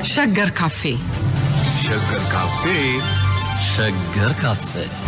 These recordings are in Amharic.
ሸገር ካፌ ሸገር ካፌ ሸገር ካፌ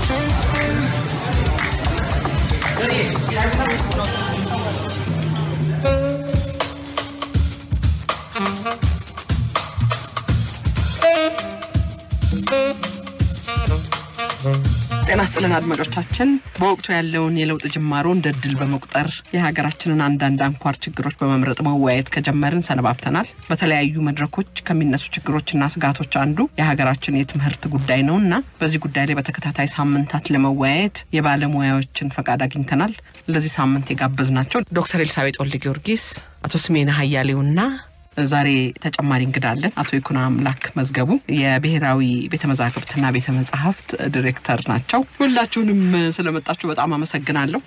ጤና ስጥልን አድማጮቻችን። በወቅቱ ያለውን የለውጥ ጅማሮ እንደ ድል በመቁጠር የሀገራችንን አንዳንድ አንኳር ችግሮች በመምረጥ መወያየት ከጀመርን ሰነባብተናል። በተለያዩ መድረኮች ከሚነሱ ችግሮችና ስጋቶች አንዱ የሀገራችን የትምህርት ጉዳይ ነው እና በዚህ ጉዳይ ላይ በተከታታይ ሳምንታት ለመወያየት የባለሙያዎችን ፈቃድ አግኝተናል። ለዚህ ሳምንት የጋበዝናቸው ዶክተር ኤልሳቤጥ ወልደ ጊዮርጊስ፣ አቶ ስሜነ ሀያሌውና ዛሬ ተጨማሪ እንግዳ አለን። አቶ ይኩኖ አምላክ መዝገቡ የብሔራዊ ቤተ መዛግብትና ቤተ መጻሕፍት ዲሬክተር ናቸው። ሁላችሁንም ስለመጣችሁ በጣም አመሰግናለሁ።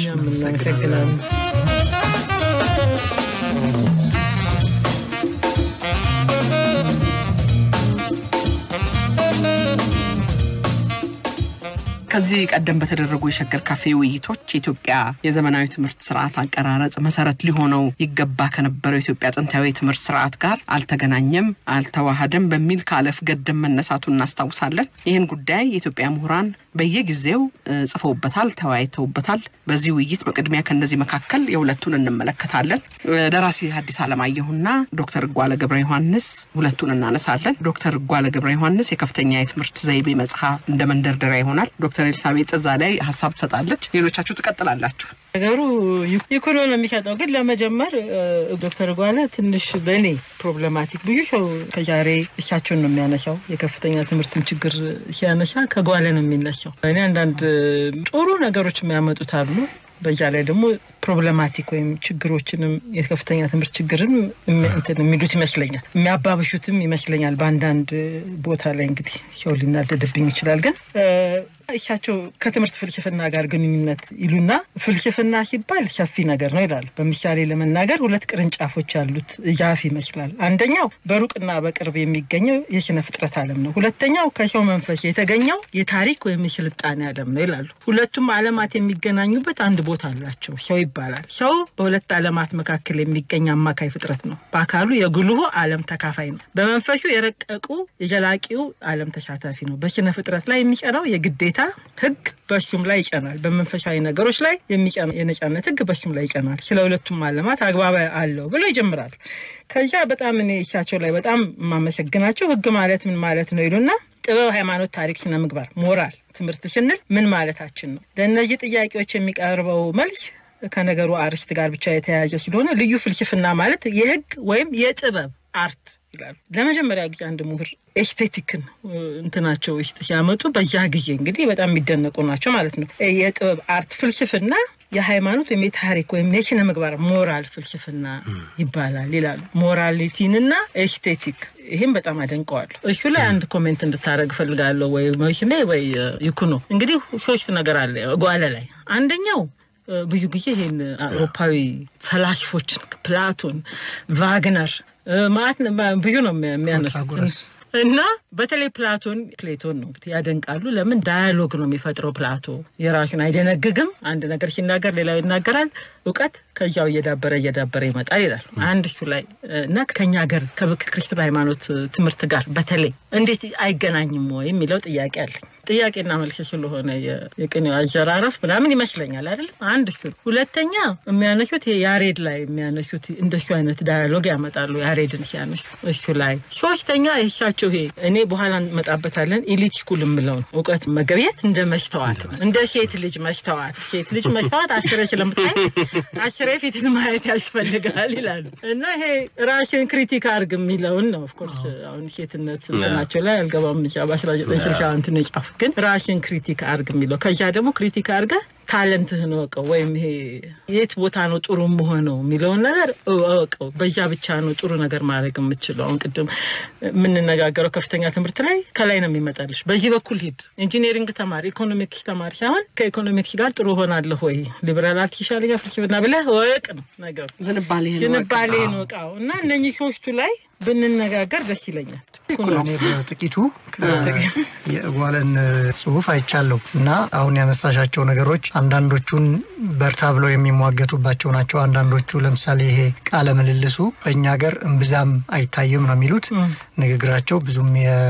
ከዚህ ቀደም በተደረጉ የሸገር ካፌ ውይይቶች የኢትዮጵያ የዘመናዊ ትምህርት ስርዓት አቀራረጽ መሰረት ሊሆነው ይገባ ከነበረው የኢትዮጵያ ጥንታዊ የትምህርት ስርዓት ጋር አልተገናኘም፣ አልተዋሃደም በሚል ከአለፍ ገደም መነሳቱን እናስታውሳለን። ይህን ጉዳይ የኢትዮጵያ ምሁራን በየጊዜው ጽፈውበታል፣ ተወያይተውበታል። በዚህ ውይይት በቅድሚያ ከእነዚህ መካከል የሁለቱን እንመለከታለን። ደራሲ ሐዲስ ዓለማየሁና ዶክተር እጓለ ገብረ ዮሐንስ ሁለቱን እናነሳለን። ዶክተር እጓለ ገብረ ዮሐንስ የከፍተኛ የትምህርት ዘይቤ መጽሐፍ እንደ መንደርደሪያ ይሆናል። ዶክተር ኤልሳቤጥ እዛ ላይ ሀሳብ ትሰጣለች። ሌሎቻችሁ ትቀጥላላችሁ። ነገሩ ይኩኖ ነው የሚሰጠው። ግን ለመጀመር ዶክተር ጓለ ትንሽ በእኔ ፕሮብለማቲክ ብዙ ሰው ከዛሬ እሳቸውን ነው የሚያነሳው። የከፍተኛ ትምህርትን ችግር ሲያነሳ ከጓለ ነው የሚነሳው። እኔ አንዳንድ ጥሩ ነገሮች የሚያመጡት አሉ። በዛ ላይ ደግሞ ፕሮብለማቲክ ወይም ችግሮችንም የከፍተኛ ትምህርት ችግርን የሚሉት ይመስለኛል፣ የሚያባብሹትም ይመስለኛል። በአንዳንድ ቦታ ላይ እንግዲህ ሰው ሊናደድብኝ ይችላል። ግን እሳቸው ከትምህርት ፍልስፍና ጋር ግንኙነት ይሉና ፍልስፍና ሲባል ሰፊ ነገር ነው ይላሉ። በምሳሌ ለመናገር ሁለት ቅርንጫፎች ያሉት ዛፍ ይመስላል። አንደኛው በሩቅና በቅርብ የሚገኘው የስነ ፍጥረት ዓለም ነው። ሁለተኛው ከሰው መንፈስ የተገኘው የታሪክ ወይም የስልጣኔ ዓለም ነው ይላሉ። ሁለቱም ዓለማት የሚገናኙበት አንድ ቦታ አላቸው፣ ሰው ይባላል። ሰው በሁለት ዓለማት መካከል የሚገኝ አማካይ ፍጥረት ነው። በአካሉ የጉልሁ ዓለም ተካፋይ ነው። በመንፈሱ የረቀቁ የዘላቂው ዓለም ተሳታፊ ነው። በስነ ፍጥረት ላይ የሚጸናው የግዴታ ህግ በሱም ላይ ይጸናል። በመንፈሳዊ ነገሮች ላይ የሚጸና የነጻነት ህግ በሱም ላይ ይጸናል። ስለ ሁለቱም ዓለማት አግባባ አለው ብሎ ይጀምራል። ከዚያ በጣም እኔ እሳቸው ላይ በጣም የማመሰግናቸው ህግ ማለት ምን ማለት ነው ይሉና ጥበብ፣ ሃይማኖት፣ ታሪክ፣ ስነ ምግባር፣ ሞራል ትምህርት ስንል ምን ማለታችን ነው? ለእነዚህ ጥያቄዎች የሚቀርበው መልስ ከነገሩ አርስት ጋር ብቻ የተያያዘ ስለሆነ ልዩ ፍልስፍና ማለት የህግ ወይም የጥበብ አርት ይላሉ። ለመጀመሪያ ጊዜ አንድ ምሁር ኤስቴቲክን እንትናቸው ውስጥ ሲያመጡ በዛ ጊዜ እንግዲህ በጣም የሚደነቁ ናቸው ማለት ነው። የጥበብ አርት ፍልስፍና የሃይማኖት ወይም የታሪክ ወይም የስነ ምግባር ሞራል ፍልስፍና ይባላል ይላሉ። ሞራሊቲንና ኤስቴቲክ ይህም በጣም አደንቀዋለሁ። እሱ ላይ አንድ ኮሜንት እንድታደረግ እፈልጋለሁ። ወይ መሽኔ ወይ ይኩኖ እንግዲህ ሶስት ነገር አለ ጓለ ላይ አንደኛው ብዙ ጊዜ ይህን አውሮፓዊ ፈላስፎችን ፕላቶን፣ ቫግነር ማለት ብዙ ነው የሚያነሱት እና በተለይ ፕላቶን ፕሌቶን ነው እንግዲህ ያደንቃሉ። ለምን ዳያሎግ ነው የሚፈጥረው። ፕላቶ የራሱን አይደነግግም። አንድ ነገር ሲናገር ሌላው ይናገራል። እውቀት ከዚያው እየዳበረ እየዳበረ ይመጣል ይላል። አንድ እሱ ላይ እና ከኛ ሀገር ከክርስትና ሃይማኖት ትምህርት ጋር በተለይ እንዴት አይገናኝም ወይ የሚለው ጥያቄ አለኝ። ጥያቄና መልስ ስለሆነ የቅኔው አዘራረፍ ምናምን ይመስለኛል አይደለም። አንድ እሱ ነው። ሁለተኛ የሚያነሱት ያሬድ ላይ የሚያነሱት እንደሱ አይነት ዳያሎግ ያመጣሉ ያሬድን ሲያነሱ እሱ ላይ። ሶስተኛ የእሳቸው ይሄ እኔ በኋላ እንመጣበታለን ኢሊት ስኩል የምለው ነው። እውቀት መገብየት እንደ መስተዋት ነው። እንደ ሴት ልጅ መስተዋት። ሴት ልጅ መስተዋት አስሬ ስለምታይ አስሬ ፊትን ማየት ያስፈልጋል ይላሉ እና ይሄ ራሽን ክሪቲክ አርግ የሚለውን ነው። ኦፍኮርስ አሁን ሴትነት እንትናቸው ላይ አልገባም እንጂ በአስራ ዘጠኝ ስልሳ እንትን የጻፉት ግን ራሽን ክሪቲክ አርግ የሚለው ከዚያ ደግሞ ክሪቲክ አርገ ታለንትህን እወቀው ወይም ይሄ የት ቦታ ነው ጥሩ መሆነው የሚለውን ነገር እወቀው። በዛ ብቻ ነው ጥሩ ነገር ማድረግ የምችለው። አሁን ቅድም የምንነጋገረው ከፍተኛ ትምህርት ላይ ከላይ ነው የሚመጣልሽ። በዚህ በኩል ሂድ፣ ኢንጂኒሪንግ ተማሪ፣ ኢኮኖሚክስ ተማሪ ሳይሆን ከኢኮኖሚክስ ጋር ጥሩ ሆናለሁ ወይ ሊበራል አርት ይሻለኛል ፍልስፍና ብለህ እወቅ ነው ነገሩ። ዝንባሌህን እወቃው እና እነኚህ ሶስቱ ላይ ብንነጋገር ደስ ይለኛል። እኔ በጥቂቱ የጓለን ጽሁፍ አይቻለሁ እና አሁን ያነሳሻቸው ነገሮች አንዳንዶቹን በርታ ብለው የሚሟገቱባቸው ናቸው። አንዳንዶቹ ለምሳሌ ይሄ ቃለ ምልልሱ በእኛ ሀገር እምብዛም አይታይም ነው የሚሉት። ንግግራቸው ብዙም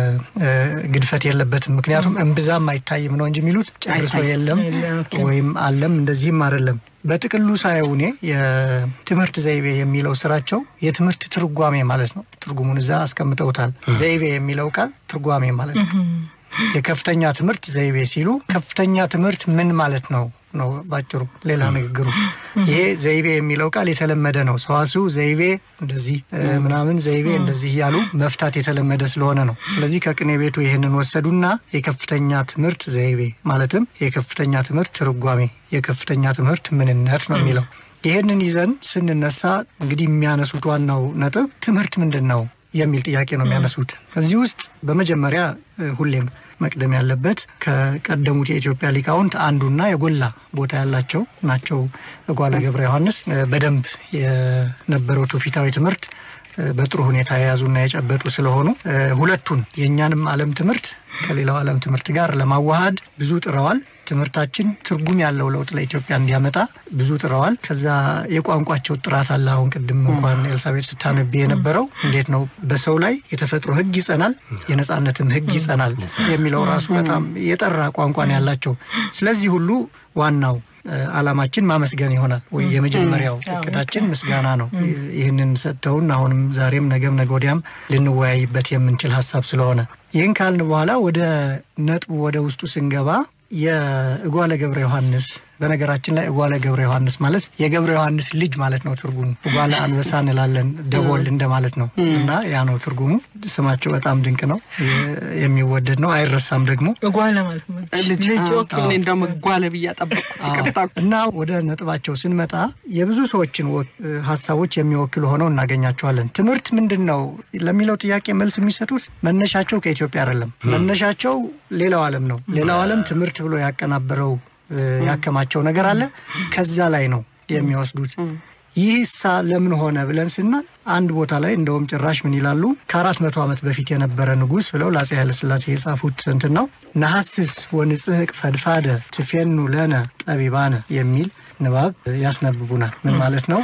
ግድፈት የለበትም። ምክንያቱም እምብዛም አይታይም ነው እንጂ የሚሉት ጨርሶ የለም ወይም አለም እንደዚህም አይደለም። በጥቅሉ ሳየው እኔ የትምህርት ዘይቤ የሚለው ስራቸው የትምህርት ትርጓሜ ማለት ነው። ትርጉሙን እዛ አስቀምጠውታል። ዘይቤ የሚለው ቃል ትርጓሜ ማለት ነው። የከፍተኛ ትምህርት ዘይቤ ሲሉ ከፍተኛ ትምህርት ምን ማለት ነው ነው ባጭሩ። ሌላ ንግግሩ ይሄ ዘይቤ የሚለው ቃል የተለመደ ነው። ሰዋስው ዘይቤ እንደዚህ ምናምን ዘይቤ እንደዚህ እያሉ መፍታት የተለመደ ስለሆነ ነው። ስለዚህ ከቅኔ ቤቱ ይህንን ወሰዱና የከፍተኛ ትምህርት ዘይቤ ማለትም የከፍተኛ ትምህርት ትርጓሜ፣ የከፍተኛ ትምህርት ምንነት ነው የሚለው። ይህንን ይዘን ስንነሳ እንግዲህ የሚያነሱት ዋናው ነጥብ ትምህርት ምንድን ነው የሚል ጥያቄ ነው የሚያነሱት። እዚህ ውስጥ በመጀመሪያ ሁሌም መቅደም ያለበት ከቀደሙት የኢትዮጵያ ሊቃውንት አንዱና የጎላ ቦታ ያላቸው ናቸው። ጓለ ገብረ ዮሐንስ በደንብ የነበረው ትውፊታዊ ትምህርት በጥሩ ሁኔታ የያዙና የጨበጡ ስለሆኑ ሁለቱን የእኛንም ዓለም ትምህርት ከሌላው ዓለም ትምህርት ጋር ለማዋሃድ ብዙ ጥረዋል። ትምህርታችን ትርጉም ያለው ለውጥ ለኢትዮጵያ እንዲያመጣ ብዙ ጥረዋል። ከዛ የቋንቋቸው ጥራት አለ። አሁን ቅድም እንኳን ኤልሳቤጥ ስታነቢ የነበረው እንዴት ነው በሰው ላይ የተፈጥሮ ሕግ ይጸናል፣ የነጻነትም ሕግ ይጸናል የሚለው ራሱ በጣም የጠራ ቋንቋን ያላቸው። ስለዚህ ሁሉ ዋናው ዓላማችን ማመስገን ይሆናል ወይ የመጀመሪያው እቅዳችን ምስጋና ነው። ይህንን ሰጥተውን አሁንም ዛሬም ነገም ነገ ወዲያም ልንወያይበት የምንችል ሀሳብ ስለሆነ ይህን ካልን በኋላ ወደ ነጥቡ ወደ ውስጡ ስንገባ የእጓለ ገብረ ዮሐንስ በነገራችን ላይ እጓለ ገብረ ዮሐንስ ማለት የገብረ ዮሐንስ ልጅ ማለት ነው ትርጉሙ። እጓለ አንበሳ እንላለን ደቦል እንደማለት ነው እና ያ ነው ትርጉሙ። ስማቸው በጣም ድንቅ ነው፣ የሚወደድ ነው፣ አይረሳም ደግሞ እጓለ ማለት ነው ልጅ እኔ እንደውም እጓለ ብዬ ጠበቅኩት። ይቅርታ። እና ወደ ነጥባቸው ስንመጣ የብዙ ሰዎችን ሀሳቦች የሚወክሉ ሆነው እናገኛቸዋለን። ትምህርት ምንድን ነው ለሚለው ጥያቄ መልስ የሚሰጡት መነሻቸው ከኢትዮጵያ አይደለም። መነሻቸው ሌላው ዓለም ነው። ሌላው ዓለም ትምህርት ብሎ ያቀናበረው ያከማቸው ነገር አለ። ከዛ ላይ ነው የሚወስዱት። ይህ ሳ ለምን ሆነ ብለን ስናል አንድ ቦታ ላይ እንደውም ጭራሽ ምን ይላሉ ከአራት መቶ ዓመት በፊት የነበረ ንጉሥ ብለው ለአፄ ኃይለሥላሴ የጻፉት እንትን ነው ነሐስስ ወንጽሕቅ ፈድፋደ ትፌኑ ለነ ጠቢባነ የሚል ንባብ ያስነብቡናል። ምን ማለት ነው?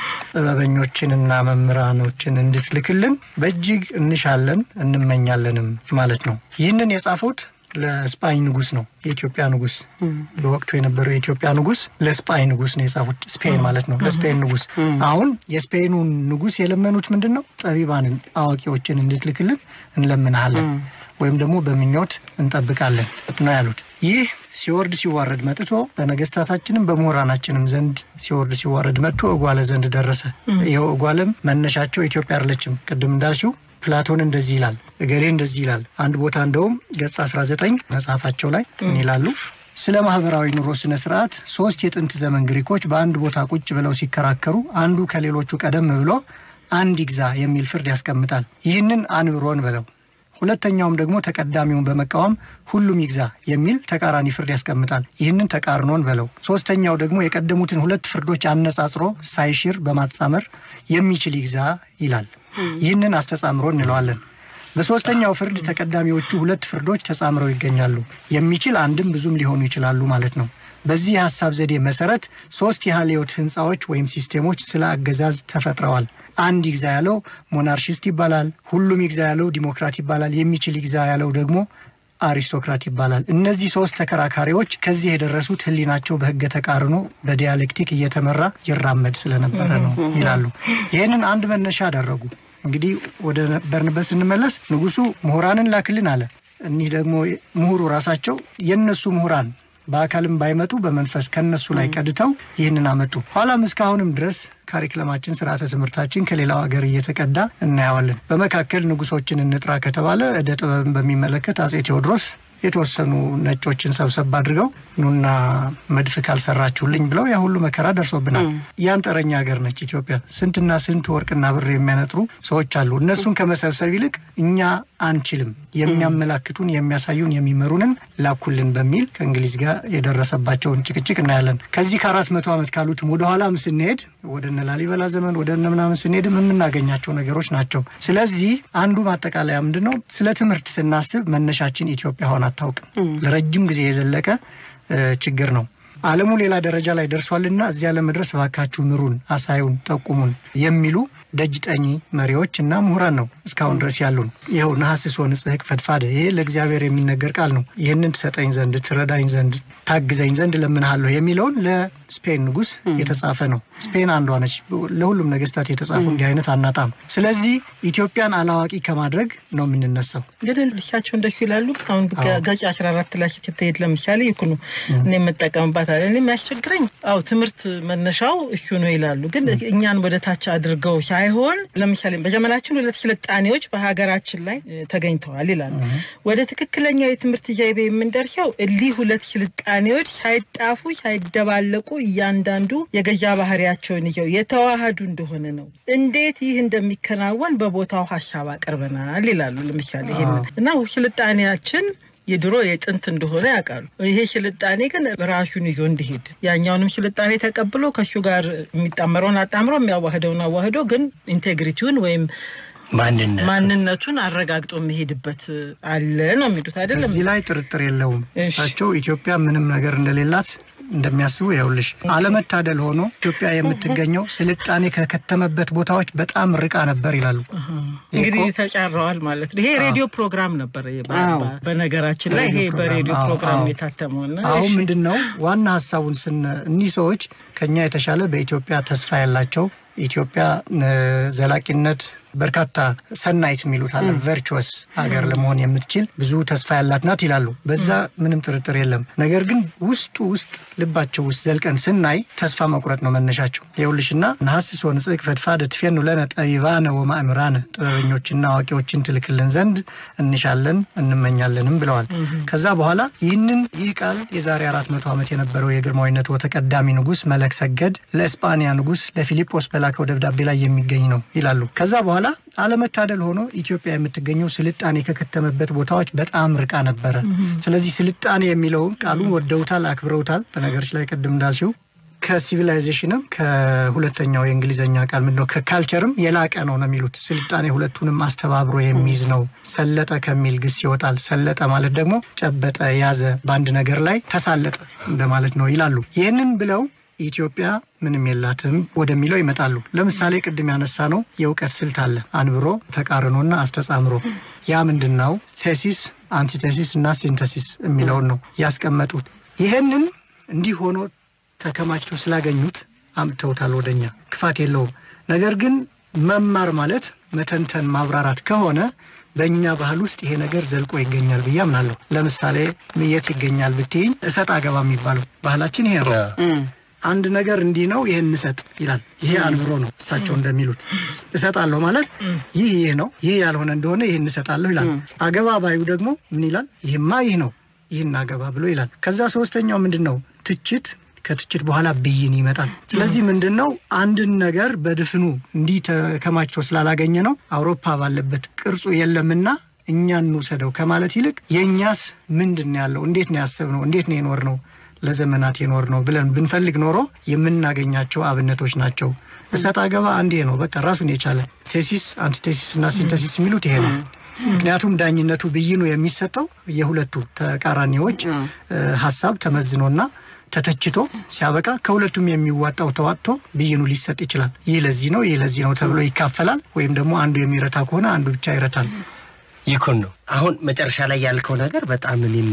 ጥበበኞችንና መምህራኖችን እንድትልክልን በእጅግ እንሻለን እንመኛለንም ማለት ነው። ይህንን የጻፉት ለስፓኝ ንጉስ ነው። የኢትዮጵያ ንጉስ በወቅቱ የነበረው የኢትዮጵያ ንጉስ ለስፓኝ ንጉስ ነው የጻፉት። ስፔን ማለት ነው፣ ለስፔን ንጉስ። አሁን የስፔኑ ንጉስ የለመኑት ምንድን ነው? ጠቢባንን አዋቂዎችን እንድትልክልን እንለምንሃለን ወይም ደግሞ በምኞት እንጠብቃለን ነው ያሉት። ይህ ሲወርድ ሲዋረድ መጥቶ በነገስታታችንም በምሁራናችንም ዘንድ ሲወርድ ሲዋረድ መጥቶ እጓለ ዘንድ ደረሰ። ይኸው እጓለም መነሻቸው ኢትዮጵያ አይደለችም። ቅድም እንዳልሽው ፕላቶን እንደዚህ ይላል፣ እገሌ እንደዚህ ይላል። አንድ ቦታ እንደውም ገጽ 19 መጽሐፋቸው ላይ ምን ይላሉ? ስለ ማህበራዊ ኑሮ ስነ ስርዓት ሶስት የጥንት ዘመን ግሪኮች በአንድ ቦታ ቁጭ ብለው ሲከራከሩ አንዱ ከሌሎቹ ቀደም ብሎ አንድ ይግዛ የሚል ፍርድ ያስቀምጣል። ይህንን አንብሮን ብለው ሁለተኛውም ደግሞ ተቀዳሚውን በመቃወም ሁሉም ይግዛ የሚል ተቃራኒ ፍርድ ያስቀምጣል። ይህንን ተቃርኖን በለው። ሶስተኛው ደግሞ የቀደሙትን ሁለት ፍርዶች አነጻጽሮ ሳይሽር በማጻመር የሚችል ይግዛ ይላል። ይህንን አስተጻምሮ እንለዋለን። በሶስተኛው ፍርድ ተቀዳሚዎቹ ሁለት ፍርዶች ተጻምረው ይገኛሉ። የሚችል አንድም ብዙም ሊሆኑ ይችላሉ ማለት ነው። በዚህ የሀሳብ ዘዴ መሰረት ሶስት የሀልዮት ህንፃዎች ወይም ሲስቴሞች ስለ አገዛዝ ተፈጥረዋል። አንድ ይግዛ ያለው ሞናርሺስት ይባላል። ሁሉም ይግዛ ያለው ዲሞክራት ይባላል። የሚችል ይግዛ ያለው ደግሞ አሪስቶክራት ይባላል። እነዚህ ሶስት ተከራካሪዎች ከዚህ የደረሱት ህሊናቸው በህገ ተቃርኖ በዲያሌክቲክ እየተመራ ይራመድ ስለነበረ ነው ይላሉ። ይህንን አንድ መነሻ አደረጉ። እንግዲህ ወደ ነበርንበት ስንመለስ ንጉሱ ምሁራንን ላክልን አለ። እኒህ ደግሞ ምሁሩ ራሳቸው የእነሱ ምሁራን በአካልም ባይመጡ በመንፈስ ከነሱ ላይ ቀድተው ይህንን አመጡ። ኋላም እስካሁንም ድረስ ካሪክለማችን ስርዓተ ትምህርታችን ከሌላው ሀገር እየተቀዳ እናየዋለን። በመካከል ንጉሶችን እንጥራ ከተባለ እደ ጥበብን በሚመለከት አጼ ቴዎድሮስ የተወሰኑ ነጮችን ሰብሰብ አድርገው ኑና መድፍ ካልሰራችሁልኝ ብለው ያ ሁሉ መከራ ደርሶብናል። ያንጠረኛ ሀገር ነች ኢትዮጵያ። ስንትና ስንት ወርቅና ብር የሚያነጥሩ ሰዎች አሉ። እነሱን ከመሰብሰብ ይልቅ እኛ አንችልም፣ የሚያመላክቱን የሚያሳዩን፣ የሚመሩንን ላኩልን በሚል ከእንግሊዝ ጋር የደረሰባቸውን ጭቅጭቅ እናያለን። ከዚህ ከአራት መቶ ዓመት ካሉትም ወደኋላም ስንሄድ ወደ እነ ላሊበላ ዘመን ወደ እነ ምናምን ስንሄድም የምናገኛቸው ነገሮች ናቸው። ስለዚህ አንዱ ማጠቃለያ ምንድን ነው? ስለ ትምህርት ስናስብ መነሻችን ኢትዮጵያ ሆና አታውቅም። ለረጅም ጊዜ የዘለቀ ችግር ነው። ዓለሙ ሌላ ደረጃ ላይ ደርሷልና እዚያ ለመድረስ እባካችሁ ምሩን፣ አሳዩን፣ ጠቁሙን የሚሉ ደጅ ጠኚ መሪዎች እና ምሁራን ነው እስካሁን ድረስ ያሉን። ይኸው ነሐስሶ ንጽሕቅ ፈድፋደ ይሄ ለእግዚአብሔር የሚነገር ቃል ነው። ይህንን ትሰጠኝ ዘንድ ትረዳኝ ዘንድ ታግዘኝ ዘንድ ለምንሃለሁ የሚለውን ለስፔን ንጉሥ የተጻፈ ነው። ስፔን አንዷ ነች። ለሁሉም ነገስታት የተጻፉ እንዲህ አይነት አናጣም። ስለዚህ ኢትዮጵያን አላዋቂ ከማድረግ ነው የምንነሳው። ግን ልሻቸው እንደሱ ይላሉ። አሁን ገጽ አስራ አራት ላይ ስትሄድ ለምሳሌ ይኩኑ እኔ የምጠቀምባት አለ እኔ የሚያስቸግረኝ አው ትምህርት መነሻው እሱ ነው ይላሉ። ግን እኛን ወደ ታች አድርገው ሳይሆን ለምሳሌ በዘመናችን ሁለት ስልጣኔዎች በሀገራችን ላይ ተገኝተዋል ይላሉ። ወደ ትክክለኛው የትምህርት ዘይቤ የምንደርሰው እሊህ ሁለት ስልጣኔዎች ሳይጣፉ ሳይደባለቁ እያንዳንዱ የገዛ ባህሪያቸውን ይዘው የተዋሃዱ እንደሆነ ነው። እንዴት ይህ እንደሚከናወን በቦታው ሀሳብ አቅርበናል ይላሉ። ለምሳሌ ይሄንን እና ስልጣኔያችን የድሮ የጥንት እንደሆነ ያውቃሉ። ይሄ ስልጣኔ ግን ራሱን ይዞ እንዲሄድ ያኛውንም ስልጣኔ ተቀብሎ ከሱ ጋር የሚጣመረውን አጣምሮ የሚያዋህደውን አዋህዶ ግን ኢንቴግሪቲውን ወይም ማንነት ማንነቱን አረጋግጦ የሚሄድበት አለ ነው የሚሉት አይደለም። እዚህ ላይ ጥርጥር የለውም። እሳቸው ኢትዮጵያ ምንም ነገር እንደሌላት እንደሚያስቡ ይኸውልሽ፣ አለመታደል ሆኖ ኢትዮጵያ የምትገኘው ስልጣኔ ከከተመበት ቦታዎች በጣም ርቃ ነበር ይላሉ። እንግዲህ ተጫረዋል ማለት ነው። ይሄ ሬዲዮ ፕሮግራም ነበር። በነገራችን ላይ ይሄ በሬዲዮ ፕሮግራም የታተመውና አሁን ምንድን ነው ዋና ሀሳቡን ስን እኒህ ሰዎች ከኛ የተሻለ በኢትዮጵያ ተስፋ ያላቸው ኢትዮጵያ ዘላቂነት በርካታ ሰናይት የሚሉት አለ ቨርቹወስ ሀገር ለመሆን የምትችል ብዙ ተስፋ ያላት ናት ይላሉ። በዛ ምንም ጥርጥር የለም። ነገር ግን ውስጡ ውስጥ ልባቸው ውስጥ ዘልቀን ስናይ ተስፋ መቁረጥ ነው መነሻቸው። ይኸውልሽና ነሐስሶ ንጽሕቅ ፈድፋደ ትፌኑ ለነ ጠቢባነ ወማእምራነ ጥበበኞችና አዋቂዎችን ትልክልን ዘንድ እንሻለን እንመኛለንም ብለዋል። ከዛ በኋላ ይህንን ይህ ቃል የዛሬ አራት መቶ ዓመት የነበረው የግርማዊነት ተቀዳሚ ንጉሥ መለክ ሰገድ ለእስጳንያ ንጉሥ ለፊልጶስ በላከው ደብዳቤ ላይ የሚገኝ ነው ይላሉ። ከዛ በኋላ አለመታደል ሆኖ ኢትዮጵያ የምትገኘው ስልጣኔ ከከተመበት ቦታዎች በጣም ርቃ ነበረ። ስለዚህ ስልጣኔ የሚለውን ቃሉን ወደውታል፣ አክብረውታል። በነገሮች ላይ ቅድም እንዳልሽው ከሲቪላይዜሽንም ከሁለተኛው የእንግሊዝኛ ቃል ምንድነው ከካልቸርም የላቀ ነው ነው የሚሉት። ስልጣኔ ሁለቱንም አስተባብሮ የሚይዝ ነው። ሰለጠ ከሚል ግስ ይወጣል። ሰለጠ ማለት ደግሞ ጨበጠ፣ ያዘ፣ በአንድ ነገር ላይ ተሳለጠ እንደማለት ነው ይላሉ። ይህንን ብለው ኢትዮጵያ ምንም የላትም ወደሚለው ይመጣሉ። ለምሳሌ ቅድም ያነሳ ነው የእውቀት ስልት አለ፣ አንብሮ ተቃርኖና አስተጻምሮ። ያ ምንድን ነው? ቴሲስ፣ አንቲቴሲስ እና ሲንተሲስ የሚለውን ነው ያስቀመጡት። ይህንን እንዲህ ሆኖ ተከማችቶ ስላገኙት አምጥተውታል ወደኛ። ክፋት የለውም። ነገር ግን መማር ማለት መተንተን ማብራራት ከሆነ በእኛ ባህል ውስጥ ይሄ ነገር ዘልቆ ይገኛል ብዬ አምናለሁ። ለምሳሌ የት ይገኛል ብትይኝ እሰጥ አገባ የሚባለው ባህላችን ይሄ ነው። አንድ ነገር እንዲህ ነው ይህን እንሰጥ ይላል። ይሄ አንብሮ ነው እሳቸው እንደሚሉት እሰጣለሁ ማለት ይህ ይህ ነው፣ ይህ ያልሆነ እንደሆነ ይህን እሰጣለሁ ይላል። አገባ ባዩ ደግሞ ምን ይላል? ይህማ ይህ ነው፣ ይህን አገባ ብሎ ይላል። ከዛ ሶስተኛው ምንድን ነው? ትችት ከትችት በኋላ ብይን ይመጣል። ስለዚህ ምንድን ነው አንድን ነገር በድፍኑ እንዲህ ተከማችቶ ስላላገኘ ነው አውሮፓ ባለበት ቅርጹ የለምና እኛ እንውሰደው ከማለት ይልቅ የእኛስ ምንድን ነው ያለው? እንዴት ነው ያሰብነው? እንዴት ነው የኖር ነው ለዘመናት የኖር ነው ብለን ብንፈልግ ኖሮ የምናገኛቸው አብነቶች ናቸው። እሰጥ አገባ አንዴ ነው በቃ ራሱን የቻለ ቴሲስ፣ አንቲቴሲስ እና ሲንተሲስ የሚሉት ይሄ ነው። ምክንያቱም ዳኝነቱ ብይኑ የሚሰጠው የሁለቱ ተቃራኒዎች ሀሳብ ተመዝኖና ተተችቶ ሲያበቃ ከሁለቱም የሚዋጣው ተዋጥቶ ብይኑ ሊሰጥ ይችላል። ይህ ለዚህ ነው፣ ይህ ለዚህ ነው ተብሎ ይካፈላል። ወይም ደግሞ አንዱ የሚረታ ከሆነ አንዱ ብቻ ይረታል። ይኩን ነው። አሁን መጨረሻ ላይ ያልከው ነገር በጣም እኔም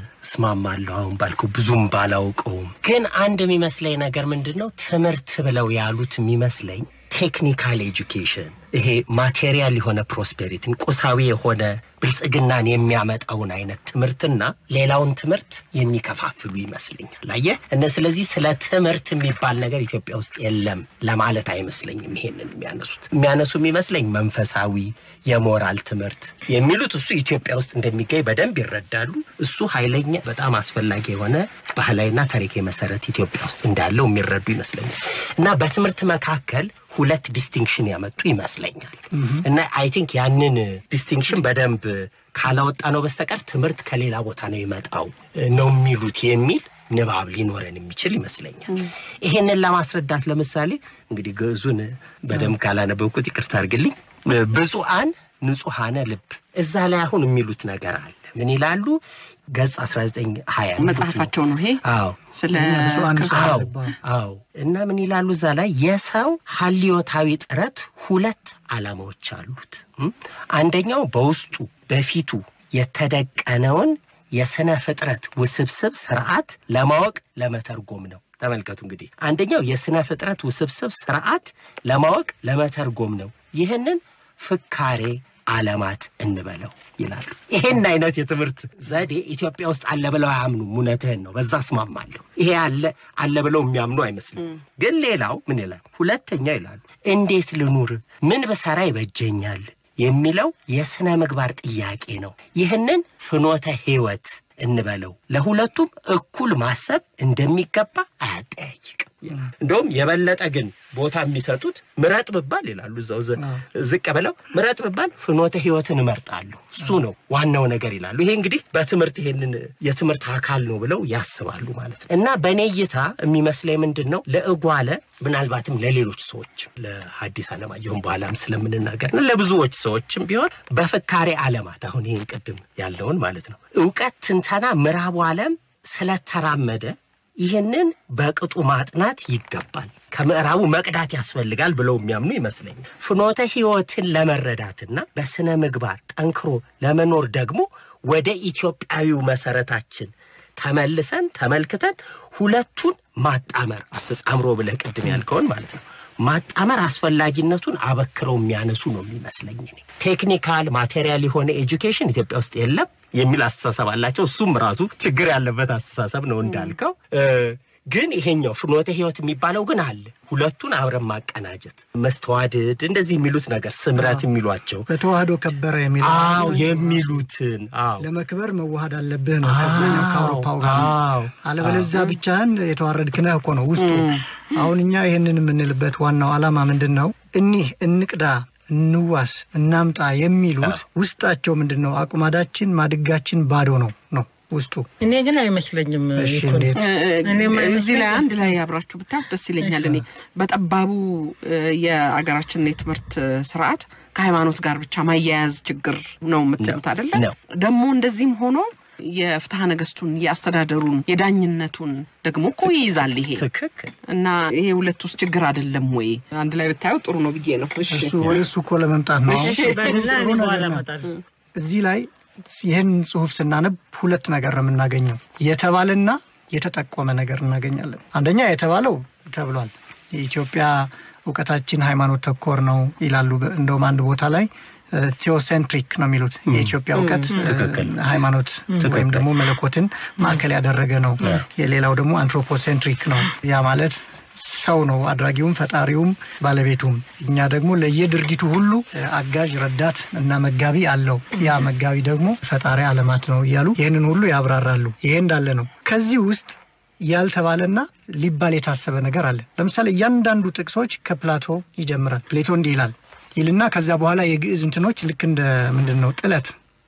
እስማማለሁ። አሁን ባልከው ብዙም ባላውቀውም ግን አንድ የሚመስለኝ ነገር ምንድን ነው ትምህርት ብለው ያሉት የሚመስለኝ ቴክኒካል ኤጁኬሽን ይሄ ማቴሪያል የሆነ ፕሮስፔሪቲን ቁሳዊ የሆነ ብልጽግናን የሚያመጣውን አይነት ትምህርትና ሌላውን ትምህርት የሚከፋፍሉ ይመስለኛል። አየህ እነ ስለዚህ ስለ ትምህርት የሚባል ነገር ኢትዮጵያ ውስጥ የለም ለማለት አይመስለኝም። ይሄንን የሚያነሱት የሚያነሱ የሚመስለኝ መንፈሳዊ የሞራል ትምህርት የሚሉት እሱ ኢትዮጵያ ውስጥ እንደሚገኝ በደንብ ይረዳሉ። እሱ ኃይለኛ በጣም አስፈላጊ የሆነ ባህላዊና ታሪካዊ መሰረት ኢትዮጵያ ውስጥ እንዳለው የሚረዱ ይመስለኛል እና በትምህርት መካከል ሁለት ዲስቲንክሽን ያመጡ ይመስለኛል እና አይ ቲንክ ያንን ዲስቲንክሽን በደንብ ካላወጣ ነው በስተቀር ትምህርት ከሌላ ቦታ ነው የመጣው ነው የሚሉት የሚል ንባብ ሊኖረን የሚችል ይመስለኛል። ይሄንን ለማስረዳት ለምሳሌ እንግዲህ ግዕዙን በደንብ ካላነበብኩት ይቅርታ አድርግልኝ። ብፁዓን ንጹሐነ ልብ እዛ ላይ አሁን የሚሉት ነገር አለ። ምን ይላሉ? ገጽ 1920 መጽሐፋቸው ነው ይሄ አዎ ስለ ብፁዓን ክርስቶስ አዎ ልባ። አዎ። እና ምን ይላሉ እዛ ላይ የሰው ሀልዮታዊ ጥረት ሁለት ዓላማዎች አሉት። እም? አንደኛው በውስጡ በፊቱ የተደቀነውን የስነ ፍጥረት ውስብስብ ስርዓት ለማወቅ ለመተርጎም ነው። ተመልከቱ እንግዲህ አንደኛው የስነ ፍጥረት ውስብስብ ስርዓት ለማወቅ ለመተርጎም ነው። ይህንን ፍካሬ ዓለማት እንበለው ይላሉ። ይሄን አይነት የትምህርት ዘዴ ኢትዮጵያ ውስጥ አለ ብለው አያምኑም። እውነትህን ነው፣ በዛ እስማማለሁ። ይሄ አለ አለ ብለው የሚያምኑ አይመስልም። ግን ሌላው ምን ይላል? ሁለተኛ ይላሉ እንዴት ልኑር፣ ምን ብሰራ ይበጀኛል የሚለው የሥነ ምግባር ጥያቄ ነው። ይህንን ፍኖተ ሕይወት እንበለው ለሁለቱም እኩል ማሰብ እንደሚገባ አያጠያይቅም። እንደውም የበለጠ ግን ቦታ የሚሰጡት ምረጥ ብባል ይላሉ እዛው ዘ- ዝቅ ብለው ምረጥ ብባል ፍኖተ ሕይወትን እመርጣለሁ እሱ ነው ዋናው ነገር ይላሉ። ይሄ እንግዲህ በትምህርት ይሄንን የትምህርት አካል ነው ብለው ያስባሉ ማለት ነው። እና በእኔ እይታ የሚመስለኝ ምንድን ነው ለእጓለ ምናልባትም ለሌሎች ሰዎች ለሐዲስ ዓለማየሁም በኋላም ስለምንናገር እና ለብዙዎች ሰዎችም ቢሆን በፍካሬ ዓለማት አሁን ይህን ቅድም ያለውን ማለት ነው እውቀት ትንተና ምዕራቡ ዓለም ስለተራመደ ይህንን በቅጡ ማጥናት ይገባል፣ ከምዕራቡ መቅዳት ያስፈልጋል ብለው የሚያምኑ ይመስለኛል። ፍኖተ ሕይወትን ለመረዳትና በስነ ምግባር ጠንክሮ ለመኖር ደግሞ ወደ ኢትዮጵያዊው መሰረታችን ተመልሰን ተመልክተን ሁለቱን ማጣመር አስተጻምሮ ብለህ ቅድም ያልከውን ማለት ነው ማጣመር አስፈላጊነቱን አበክረው የሚያነሱ ነው የሚመስለኝ። እኔ ቴክኒካል ማቴሪያል የሆነ ኤጁኬሽን ኢትዮጵያ ውስጥ የለም የሚል አስተሳሰብ አላቸው። እሱም ራሱ ችግር ያለበት አስተሳሰብ ነው እንዳልከው። እ፣ ግን ይሄኛው ፍኖተ ሕይወት የሚባለው ግን አለ። ሁለቱን አብረን ማቀናጀት፣ መስተዋድድ፣ እንደዚህ የሚሉት ነገር ስምረት የሚሏቸው በተዋህዶ ከበረ የሚለው አዎ የሚሉትን አዎ ለመክበር መዋሃድ አለብህ ነው ከዛኛው ከአውሮፓው ጋር ነው። አዎ አለበለዚያ ብቻህን የተዋረድክ ነህ እኮ ነው ውስጡ። አሁን እኛ ይህንን የምንልበት ዋናው ዓላማ ምንድን ነው? እኒህ እንቅዳ፣ እንዋስ፣ እናምጣ የሚሉት ውስጣቸው ምንድን ነው? አቁማዳችን ማድጋችን ባዶ ነው ነው ውስጡ። እኔ ግን አይመስለኝም። እሺ ይኩን። እንዴት? እኔም እዚህ ላይ አንድ ላይ አብራችሁ ብታዩት ደስ ይለኛል። እኔ በጠባቡ እ፣ የአገራችን የትምህርት እ፣ ስርዓት ከሃይማኖት ጋር ብቻ ማያያዝ ችግር ነው የምትሉት አይደለ? ነው። ደግሞ እንደዚህም ሆኖ የፍትሐ ነገስቱን የአስተዳደሩን የዳኝነቱን ደግሞ እኮ ይይዛል ይሄ ትክክል እና ይሄ ሁለት ውስጥ ችግር አይደለም ወይ? አንድ ላይ ብታየው ጥሩ ነው ብዬ ነው። እሺ እሱ ወደ እሱ እኮ ለመምጣት ነው። አሁን እሺ፣ በልና እኔ በኋላ እመጣለሁ። እዚህ ላይ ይህን ጽሁፍ ስናነብ ሁለት ነገር ነው የምናገኘው። የተባለና የተጠቆመ ነገር እናገኛለን። አንደኛ የተባለው ተብሏል። የኢትዮጵያ እውቀታችን ሃይማኖት ተኮር ነው ይላሉ። በ- እንደውም አንድ ቦታ ላይ ቴዎሴንትሪክ ነው የሚሉት የኢትዮጵያ እውቀት እ፣ ሃይማኖት ወይም ደግሞ መለኮትን ማዕከል ያደረገ ነው። የሌላው ደግሞ አንትሮፖሴንትሪክ ነው። ያ ማለት ሰው ነው አድራጊውም ፈጣሪውም ባለቤቱም። እኛ ደግሞ ለየድርጊቱ ሁሉ እ፣ አጋዥ ረዳት እና መጋቢ አለው። ያ መጋቢ ደግሞ ፈጣሪ ዓለማት ነው እያሉ ይህንን ሁሉ ያብራራሉ። ይሄ እንዳለ ነው። ከዚህ ውስጥ ያልተባለና ሊባል የታሰበ ነገር አለ። ለምሳሌ እያንዳንዱ ጥቅሶች ከፕላቶ ይጀምራል። ፕሌቶ እንዲህ ይላል ይልና ከዚያ በኋላ የግዕዝ እንትኖች ልክ እንደ ምንድን ነው ጥለት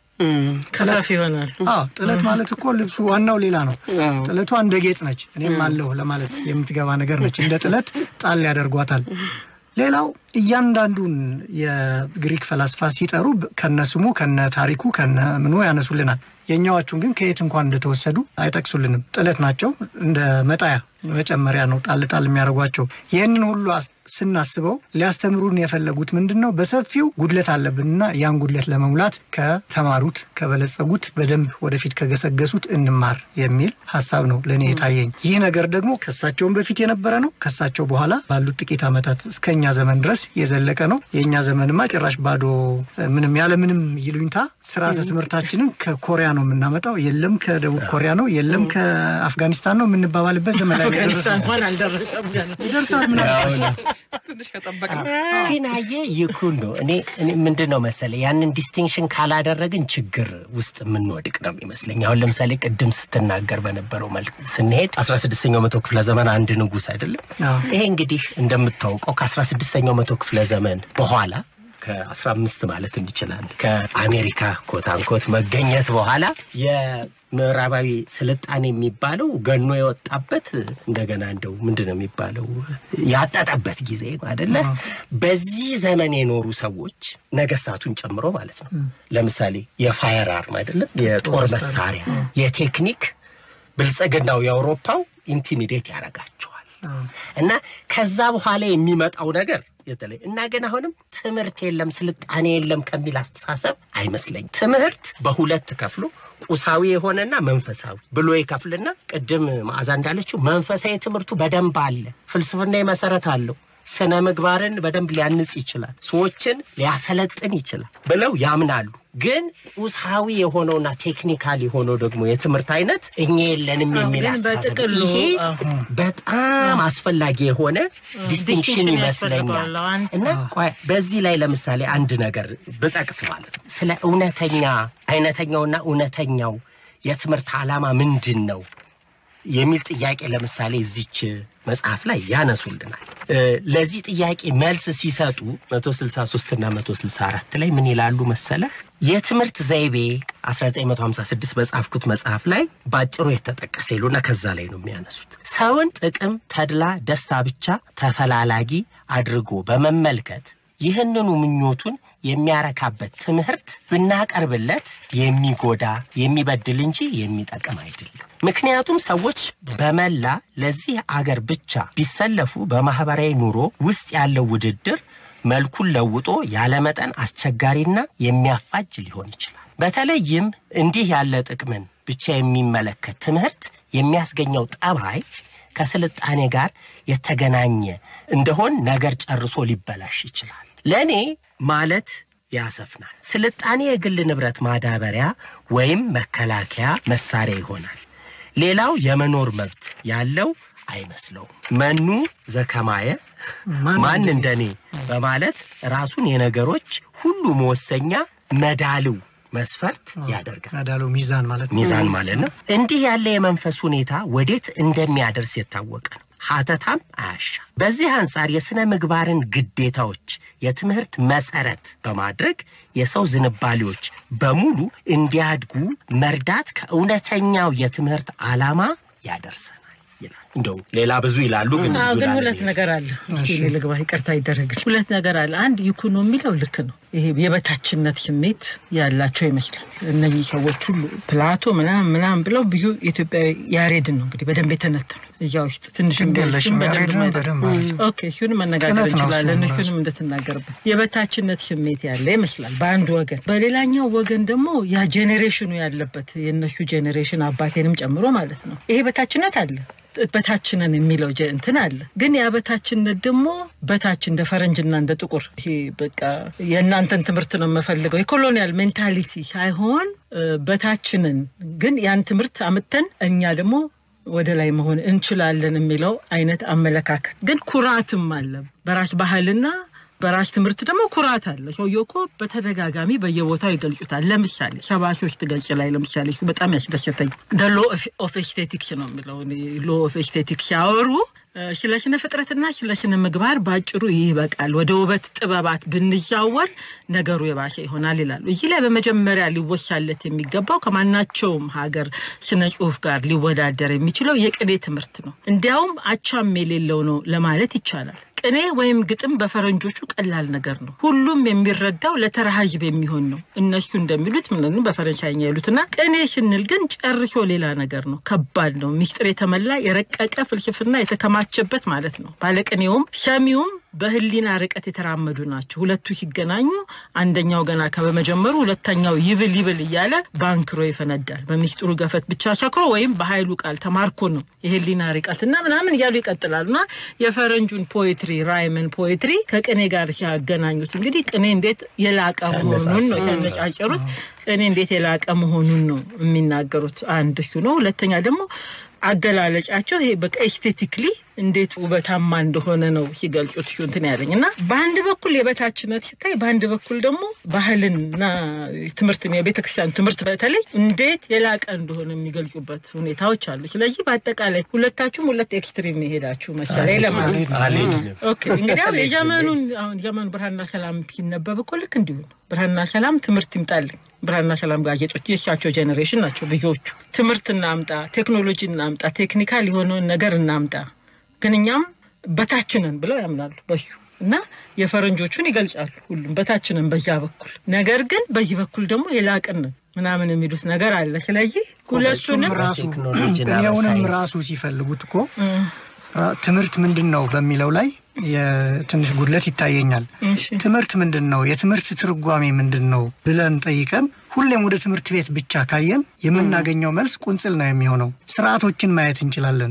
ከፋፍ ይሆናል። አዎ ጥለት ማለት እኮ ልብሱ ዋናው ሌላ ነው። ጥለቷ እንደ ጌጥ ነች፣ እኔም አለሁ ለማለት የምትገባ ነገር ነች። እንደ ጥለት ጣል ያደርጓታል። ሌላው እያንዳንዱን የግሪክ ፈላስፋ ሲጠሩ በ- ከነስሙ ከነ ታሪኩ ከነ ምኑ ያነሱልናል። የእኛዎቹን ግን ከየት እንኳን እንደተወሰዱ አይጠቅሱልንም። ጥለት ናቸው፣ እንደ መጣያ መጨመሪያ ነው ጣል ጣል የሚያደርጓቸው። ይህንን ሁሉ አስ- ስናስበው ሊያስተምሩን የፈለጉት ምንድን ነው? በሰፊው ጉድለት አለብንና ያን ጉድለት ለመሙላት ከተማሩት ከበለጸጉት፣ በደንብ ወደፊት ከገሰገሱት እንማር የሚል ሀሳብ ነው ለእኔ የታየኝ። ይህ ነገር ደግሞ ከሳቸውን በፊት የነበረ ነው። ከሳቸው በኋላ ባሉት ጥቂት ዓመታት እስከኛ ዘመን ድረስ የዘለቀ ነው። የእኛ ዘመንማ ጭራሽ ባዶ ምንም ያለ ምንም ይሉኝታ ስርዓተ ትምህርታችንን ከኮሪያ ነው የምናመጣው። የለም ከደቡብ ኮሪያ ነው፣ የለም ከአፍጋኒስታን ነው የምንባባልበት ዘመን ላይ ነው አፍጋኒስታን የደረስነው። እንኳን አልደረሰም ገና። ይደርሳል ምናምን ትንሽ ከጠበቅ ነው። ግን አየህ ይኩን ነው እኔ እኔ ምንድን ነው መሰለ ያንን ዲስቲንክሽን ካላደረግን ችግር ውስጥ የምንወድቅ ነው የሚመስለኝ። አሁን ለምሳሌ ቅድም ስትናገር በነበረው መልክ ስንሄድ 16ኛው መቶ ክፍለ ዘመን አንድ ንጉሥ አይደለም አዎ። ይሄ እንግዲህ እንደምታውቀው ከ16ኛው መቶ ክፍለ ዘመን በኋላ ከ15 ማለት እንችላለን ከአሜሪካ ኮታንኮት መገኘት በኋላ የምዕራባዊ ስልጣኔ የሚባለው ገኖ የወጣበት እንደገና እንደው ምንድን ነው የሚባለው ያጠጠበት ጊዜ ነው አደለ? በዚህ ዘመን የኖሩ ሰዎች ነገስታቱን ጨምሮ ማለት ነው። ለምሳሌ የፋየር አርም አይደለም የጦር መሳሪያ የቴክኒክ ብልጽግናው የአውሮፓው ኢንቲሚዴት ያደርጋቸዋል። እና ከዛ በኋላ የሚመጣው ነገር የተለይ እና ግን አሁንም ትምህርት የለም ስልጣኔ የለም ከሚል አስተሳሰብ አይመስለኝም። ትምህርት በሁለት ከፍሎ ቁሳዊ የሆነና መንፈሳዊ ብሎ ይከፍልና ቅድም መዓዛ እንዳለችው መንፈሳዊ ትምህርቱ በደንብ አለ፣ ፍልስፍና መሰረት አለው፣ ስነ ምግባርን በደንብ ሊያንጽ ይችላል፣ ሰዎችን ሊያሰለጥን ይችላል ብለው ያምናሉ። ግን ቁሳዊ የሆነውና ቴክኒካል የሆነው ደግሞ የትምህርት አይነት እኛ የለንም የሚል ግን አስተሳሰብ በጥቅሉ ይሄ አዎ። በጣም አስፈላጊ የሆነ ዲስቲንክሽን ዲስቲንክሽን ይመስለኛል። ያስፈልገዋል። አሁን እና ቆይ በዚህ ላይ ለምሳሌ አንድ ነገር ብጠቅስ ማለት ነው ስለ እውነተኛ አይነተኛውና እውነተኛው የትምህርት ዓላማ ምንድን ነው የሚል ጥያቄ ለምሳሌ እዚች መጽሐፍ ላይ ያነሱልናል። እ፣ ለዚህ ጥያቄ መልስ ሲሰጡ 163 እና 164 ላይ ምን ይላሉ መሰለህ? የትምህርት ዘይቤ 1956 በጻፍኩት መጽሐፍ ላይ ባጭሩ የተጠቀሰ ይሉና ከዛ ላይ ነው የሚያነሱት። ሰውን ጥቅም፣ ተድላ፣ ደስታ ብቻ ተፈላላጊ አድርጎ በመመልከት ይህንኑ ምኞቱን የሚያረካበት ትምህርት ብናቀርብለት የሚጎዳ የሚበድል እንጂ የሚጠቅም አይደለም። ምክንያቱም ሰዎች በመላ ለዚህ አገር ብቻ ቢሰለፉ በማህበራዊ ኑሮ ውስጥ ያለው ውድድር መልኩን ለውጦ ያለመጠን አስቸጋሪና የሚያፋጅ ሊሆን ይችላል። በተለይም እንዲህ ያለ ጥቅምን ብቻ የሚመለከት ትምህርት የሚያስገኘው ጠባይ ከስልጣኔ ጋር የተገናኘ እንደሆን ነገር ጨርሶ ሊበላሽ ይችላል። ለእኔ ማለት ያሰፍናል። ስልጣኔ የግል ንብረት ማዳበሪያ ወይም መከላከያ መሳሪያ ይሆናል። ሌላው የመኖር መብት ያለው አይመስለውም። መኑ ዘከማየ ማን እንደኔ በማለት ራሱን የነገሮች ሁሉ መወሰኛ መዳልው መስፈርት ያደርጋል። ያዳሉ ሚዛን ማለት ነው። ሚዛን ማለት ነው። እንዲህ ያለ የመንፈስ ሁኔታ ወዴት እንደሚያደርስ የታወቀ ነው። ሀተታም አያሻ። በዚህ አንጻር የሥነ ምግባርን ግዴታዎች የትምህርት መሰረት በማድረግ የሰው ዝንባሌዎች በሙሉ እንዲያድጉ መርዳት ከእውነተኛው የትምህርት ዓላማ ያደርሰናል ይላል። እንደው ሌላ ብዙ ይላሉ፣ ግን አዎ ብዙ ግን ላለ ሁለት ነገር አለ። እኔ ልግባ፣ ይቅርታ ይደረግል። ሁለት ነገር አለ። አንድ ይኩኖ የሚለው ልክ ነው። ይሄ የበታችነት ስሜት ያላቸው ይመስላል እነኚህ ሰዎች ሁሉ ፕላቶ ምናምን ምናምን ብለው ብዙ ኢትዮጵያዊ ያሬድን ነው እንግዲህ በደንብ የተነተኑ እዚያ ውስጥ ትንሽ ግድ የለሽም፣ ያሬድን በደንብ አለ። ኦኬ እሱንም መነጋገር ቅነት ነው እንችላለን። እሱም እሱንም እንድትናገርበት የበታችነት ስሜት ያለ ይመስላል በአንድ ወገን። በሌላኛው ወገን ደግሞ ያ ጄኔሬሽኑ ያለበት የእነሱ ጄኔሬሽን አባቴንም ጨምሮ ማለት ነው ይሄ በታችነት አለ በታችነን የሚለው ጀ- እንትን አለ። ግን ያ በታችነት ደግሞ በታች እንደ ፈረንጅና እንደ ጥቁር ይሄ በቃ የእናንተን ትምህርት ነው የምፈልገው የኮሎኒያል ሜንታሊቲ ሳይሆን እ፣ በታችንን ግን ያን ትምህርት አምጥተን እኛ ደግሞ ወደ ላይ መሆን እንችላለን የሚለው አይነት አመለካከት ግን ኩራትም አለ። በራስ ባህልና በራስ ትምህርት ደግሞ ኩራት አለ። ሰውየው እኮ በተደጋጋሚ በየቦታው ይገልጹታል። ለምሳሌ ሰባ ሶስት ገጽ ላይ ለምሳሌ እሱ በጣም ያስደሰተኝ ሎ ኦፍ ኤስቴቲክስ ነው የሚለው ሎ ኦፍ ኤስቴቲክስ ሲያወሩ እ፣ ስለ ስነ ፍጥረትና ስለ ስነ ምግባር በአጭሩ ይበቃል፣ ወደ ውበት ጥበባት ብንዛወር ነገሩ የባሰ ይሆናል ይላሉ። እዚህ ላይ በመጀመሪያ ሊወሳለት የሚገባው ከማናቸውም ሀገር ስነ ጽሁፍ ጋር ሊወዳደር የሚችለው የቅኔ ትምህርት ነው። እንዲያውም አቻም የሌለው ነው ለማለት ይቻላል። ቅኔ ወይም ግጥም በፈረንጆቹ ቀላል ነገር ነው። ሁሉም የሚረዳው ለተራ ህዝብ የሚሆን ነው። እነሱ እንደሚሉት ምን በፈረንሳይኛ ይሉትና ቅኔ ስንል ግን ጨርሶ ሌላ ነገር ነው። ከባድ ነው። ሚስጥር የተመላ የረቀቀ ፍልስፍና የተከማቸበት ማለት ነው። ባለቅኔውም ሰሚውም በህሊና ርቀት የተራመዱ ናቸው። ሁለቱ ሲገናኙ አንደኛው ገና ከበመጀመሩ ሁለተኛው ይብል ይብል እያለ ባንክሮ ይፈነዳል። በሚስጥሩ ገፈት ብቻ ሰክሮ ወይም በኃይሉ ቃል ተማርኮ ነው የህሊና ርቀትና ምናምን እያሉ ይቀጥላሉ እና የፈረንጁን ፖኤትሪ ራይምን ፖኤትሪ ከቅኔ ጋር ሲያገናኙት እንግዲህ ቅኔ እንዴት የላቀ መሆኑን ነው ሲያነጫጨሩት። ቅኔ እንዴት የላቀ መሆኑን ነው የሚናገሩት። አንድ እሱ ነው። ሁለተኛ ደግሞ አገላለጫቸው ይሄ በቃ ኤስቴቲክሊ እንዴት ውበታማ እንደሆነ ነው ሲገልጹት እንትን ያለኝ እና በአንድ በኩል የበታችነት ሲታይ፣ በአንድ በኩል ደግሞ ባህልና ትምህርትን የቤተክርስቲያን ትምህርት በተለይ እንዴት የላቀ እንደሆነ የሚገልጹበት ሁኔታዎች አሉ። ስለዚህ በአጠቃላይ ሁለታችሁም ሁለት ኤክስትሪም የሄዳችሁ መሰለኝ ለማለት ነው። አልሄድንም። ኦኬ እንግዲህ አሁን የዘመኑን አሁን ዘመኑ ብርሃንና ሰላም ሲነበብ እኮ ልክ እንዲሁ ነው። ብርሃንና ሰላም ትምህርት ይምጣልኝ። ብርሃንና ሰላም ጋዜጦች የእሳቸው ጄኔሬሽን ናቸው ብዙዎቹ። ትምህርት እናምጣ፣ ቴክኖሎጂ እናምጣ፣ ቴክኒካል የሆነውን ነገር እናምጣ፣ ግን እኛም በታችንን ብለው ያምናሉ በሱ እና የፈረንጆቹን ይገልጻሉ። ሁሉም በታችንን በዛ በኩል ነገር ግን በዚህ በኩል ደግሞ የላቅንን ምናምን የሚሉት ነገር አለ። ስለዚህ ሁለቱንም እሱም ራሱ በቴክኖሎጂና ቅኔውንም በሳይንስ ራሱ ሲፈልጉት እኮ ራ- ትምህርት ምንድን ነው በሚለው ላይ የትንሽ ጉድለት ይታየኛል። እሺ። ትምህርት ምንድን ነው፣ የትምህርት ትርጓሜ ምንድን ነው ብለን ጠይቀን ሁሌም ወደ ትምህርት ቤት ብቻ ካየን የምናገኘው መልስ ቁንጽል ነው የሚሆነው። ስርዓቶችን ማየት እንችላለን።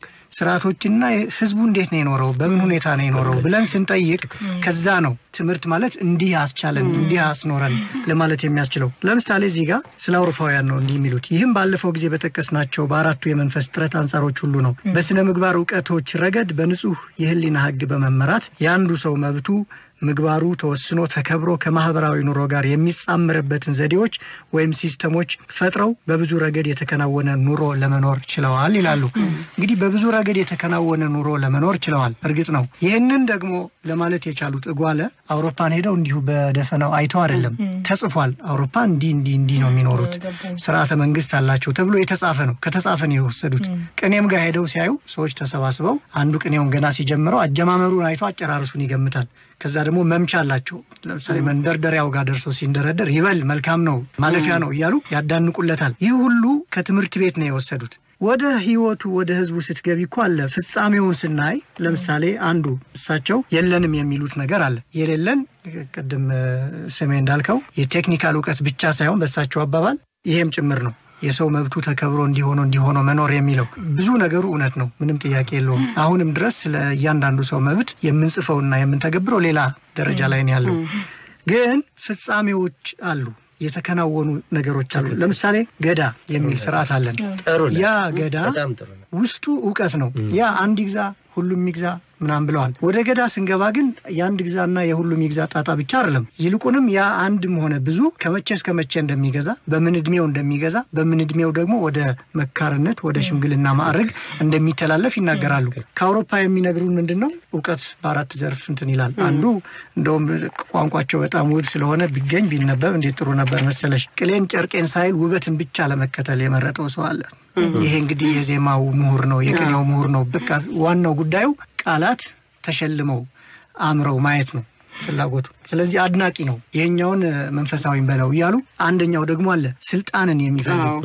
ስርዓቶችና ህዝቡ እንዴት ነው የኖረው፣ በምን ሁኔታ ነው የኖረው ብለን ስንጠይቅ ከዛ ነው ትምህርት ማለት እንዲህ አስቻለን እንዲህ አስኖረን ለማለት የሚያስችለው። ለምሳሌ እዚህ ጋር ስለ አውሮፓውያን ነው እንዲህ የሚሉት። ይህም ባለፈው ጊዜ በጠቀስናቸው በአራቱ የመንፈስ ጥረት አንጻሮች ሁሉ ነው። በስነ ምግባር እውቀቶች ረገድ በንጹህ የህሊና ህግ በመመራት የአንዱ ሰው መብቱ ምግባሩ ተወስኖ ተከብሮ ከማህበራዊ ኑሮ ጋር የሚጻምርበትን ዘዴዎች ወይም ሲስተሞች ፈጥረው በብዙ ረገድ የተከናወነ ኑሮ ለመኖር ችለዋል ይላሉ። እንግዲህ በብዙ ረገድ የተከናወነ ኑሮ ለመኖር ችለዋል። እርግጥ ነው ይህንን ደግሞ ለማለት የቻሉት እጓለ አውሮፓን ሄደው እንዲሁ በደፈናው አይተው አይደለም። ተጽፏል። አውሮፓ እንዲህ እንዲህ እንዲህ ነው የሚኖሩት፣ ስርዓተ መንግስት አላቸው ተብሎ የተጻፈ ነው። ከተጻፈ ነው የወሰዱት። ቅኔም ጋር ሄደው ሲያዩ ሰዎች ተሰባስበው አንዱ ቅኔውን ገና ሲጀምረው አጀማመሩን አይቶ አጨራርሱን ይገምታል። ከዛ ደግሞ መምቻ አላቸው። ለምሳሌ መንደርደሪያው ጋር ደርሶ ሲንደረደር ይበል መልካም ነው ማለፊያ ነው እያሉ ያዳንቁለታል። ይህ ሁሉ ከትምህርት ቤት ነው የወሰዱት። ወደ ህይወቱ ወደ ህዝቡ ስትገቢ እኮ አለ ፍጻሜውን ስናይ ለምሳሌ አንዱ እሳቸው የለንም የሚሉት ነገር አለ። የሌለን ቅድም እ፣ ስሜ እንዳልከው የቴክኒካል እውቀት ብቻ ሳይሆን በእሳቸው አባባል ይሄም ጭምር ነው የሰው መብቱ ተከብሮ እንዲሆኖ እንዲሆኖ መኖር የሚለው ብዙ ነገሩ እውነት ነው። ምንም ጥያቄ የለውም። አሁንም ድረስ ስለ እያንዳንዱ ሰው መብት የምንጽፈውና የምንተገብረው ሌላ ደረጃ ላይ ነው ያለው። ግን ፍጻሜዎች አሉ፣ የተከናወኑ ነገሮች አሉ። ለምሳሌ ገዳ የሚል ስርዓት አለን። ጥሩ ነው። ያ ገዳ በጣም ጥሩ ነው። ውስጡ እውቀት ነው። ያ አንድ ይግዛ ሁሉም ይግዛ ምናምን ብለዋል። ወደ ገዳ ስንገባ ግን የአንድ ግዛና የሁሉም ይግዛ ጣጣ ብቻ አይደለም። ይልቁንም ያ አንድም ሆነ ብዙ ከመቼ እስከ መቼ እንደሚገዛ፣ በምን እድሜው እንደሚገዛ፣ በምን እድሜው ደግሞ ወደ መካርነት ወደ ሽምግልና ማዕረግ እንደሚተላለፍ ይናገራሉ። ከአውሮፓ የሚነግሩን ምንድን ነው? እውቀት በአራት ዘርፍ እንትን ይላል። አንዱ እንደውም ቋንቋቸው በጣም ውብ ስለሆነ ቢገኝ ቢነበብ እንዴት ጥሩ ነበር መሰለሽ። ቅሌን ጨርቄን ሳይል ውበትን ብቻ ለመከተል የመረጠው ሰው አለ። ይሄ እንግዲህ የዜማው ምሁር ነው፣ የቅኔው ምሁር ነው። በቃ ዋናው ጉዳዩ ቃላት ተሸልመው አምረው ማየት ነው ፍላጎቱ። ስለዚህ አድናቂ ነው። ይሄኛውን እ፣ መንፈሳዊም በለው እያሉ አንደኛው ደግሞ አለ ስልጣንን የሚፈልግ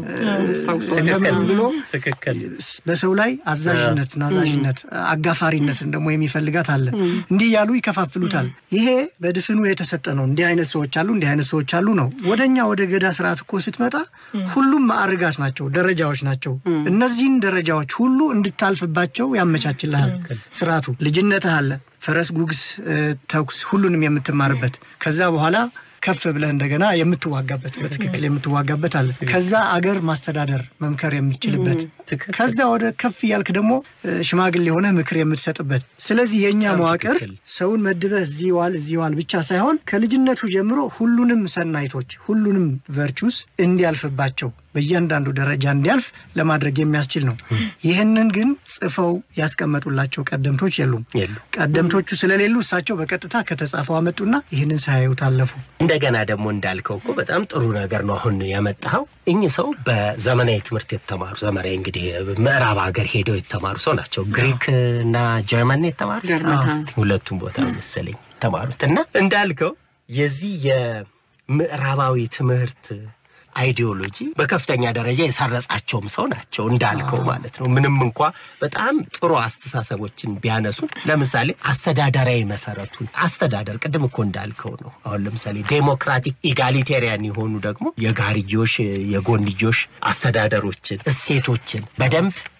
እንደምን ብሎ ትክክል በሰው ላይ አዛዥነት፣ ናዛዥነት፣ አጋፋሪነትን ደግሞ የሚፈልጋት አለ። እንዲህ እያሉ ይከፋፍሉታል። ይሄ በድፍኑ የተሰጠ ነው። እንዲህ አይነት ሰዎች አሉ፣ እንዲህ አይነት ሰዎች አሉ ነው። ወደኛ ወደ ገዳ ስርዓት እኮ ስትመጣ ሁሉም ማዕርጋት ናቸው፣ ደረጃዎች ናቸው። እነዚህን ደረጃዎች ሁሉ እንድታልፍባቸው ያመቻችልሃል ስርዓቱ። ልጅነትህ አለ፣ ፈረስ ጉግስ፣ እ፣ ተኩስ፣ ሁሉንም የምትማርበት ከዛ በኋላ ከፍ ብለህ እንደገና የምትዋጋበት በትክክል የምትዋጋበት አለ። ከዛ አገር ማስተዳደር መምከር የምትችልበት ትክክል። ከዛ ወደ ከፍ እያልክ ደግሞ እ፣ ሽማግሌ የሆነ ምክር የምትሰጥበት። ስለዚህ የእኛ መዋቅር ትክክል። ሰውን መድበህ እዚህ ዋል እዚህ ዋል ብቻ ሳይሆን ከልጅነቱ ጀምሮ ሁሉንም ሰናይቶች ሁሉንም ቨርቹስ እንዲያልፍባቸው በእያንዳንዱ ደረጃ እንዲያልፍ ለማድረግ የሚያስችል ነው። ይህንን ግን ጽፈው ያስቀመጡላቸው ቀደምቶች የሉም። የሉ ቀደምቶቹ ስለሌሉ እሳቸው በቀጥታ ከተጻፈው አመጡና ይህንን ሳያዩት አለፉ። እንደገና ደግሞ እንዳልከው እኮ በጣም ጥሩ ነገር ነው አሁን ያመጣኸው። እኚህ ሰው በዘመናዊ ትምህርት የተማሩ ዘመናዊ እንግዲህ ምዕራብ ሀገር ሄደው የተማሩ ሰው ናቸው። ግሪክ እና ጀርመን ነው የተማሩት ጀርመን፣ አዎ፣ ሁለቱም ቦታ መሰለኝ የተማሩት እና እንዳልከው የዚህ የምዕራባዊ ትምህርት አይዲዮሎጂ በከፍተኛ ደረጃ የሰረጻቸውም ሰው ናቸው እንዳልከው ማለት ነው። ምንም እንኳ በጣም ጥሩ አስተሳሰቦችን ቢያነሱ፣ ለምሳሌ አስተዳደራዊ መሰረቱን አስተዳደር ቅድም እኮ እንዳልከው ነው። አሁን ለምሳሌ ዴሞክራቲክ ኢጋሊቴሪያን የሆኑ ደግሞ የጋርዮሽ የጎንዮሽ አስተዳደሮችን እሴቶችን በደንብ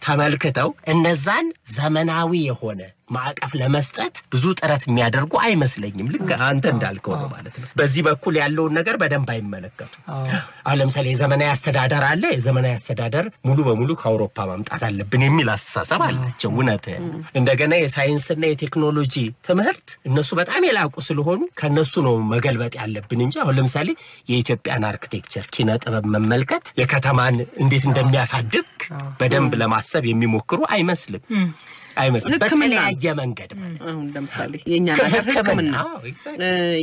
ተመልክተው እነዛን ዘመናዊ የሆነ ማዕቀፍ ለመስጠት ብዙ ጥረት የሚያደርጉ አይመስለኝም። ልክ አንተ እንዳልከው ነው ማለት ነው። በዚህ በኩል ያለውን ነገር በደንብ አይመለከቱም። አሁን ለምሳሌ የዘመናዊ አስተዳደር አለ። የዘመናዊ አስተዳደር ሙሉ በሙሉ ከአውሮፓ ማምጣት አለብን የሚል አስተሳሰብ አላቸው። እውነት እንደገና የሳይንስና የቴክኖሎጂ ትምህርት እነሱ በጣም የላቁ ስለሆኑ ከነሱ ነው መገልበጥ ያለብን እንጂ አሁን ለምሳሌ የኢትዮጵያን አርክቴክቸር ኪነ ጥበብ መመልከት የከተማን እንዴት እንደሚያሳድግ በደንብ ለማሰብ የሚሞክሩ አይመስልም አይመስልም። ሕክምና በተለያየ መንገድ ማለት ነው። አሁን ለምሳሌ የእኛ ነገር ሕክምና አዎ፣ exactly።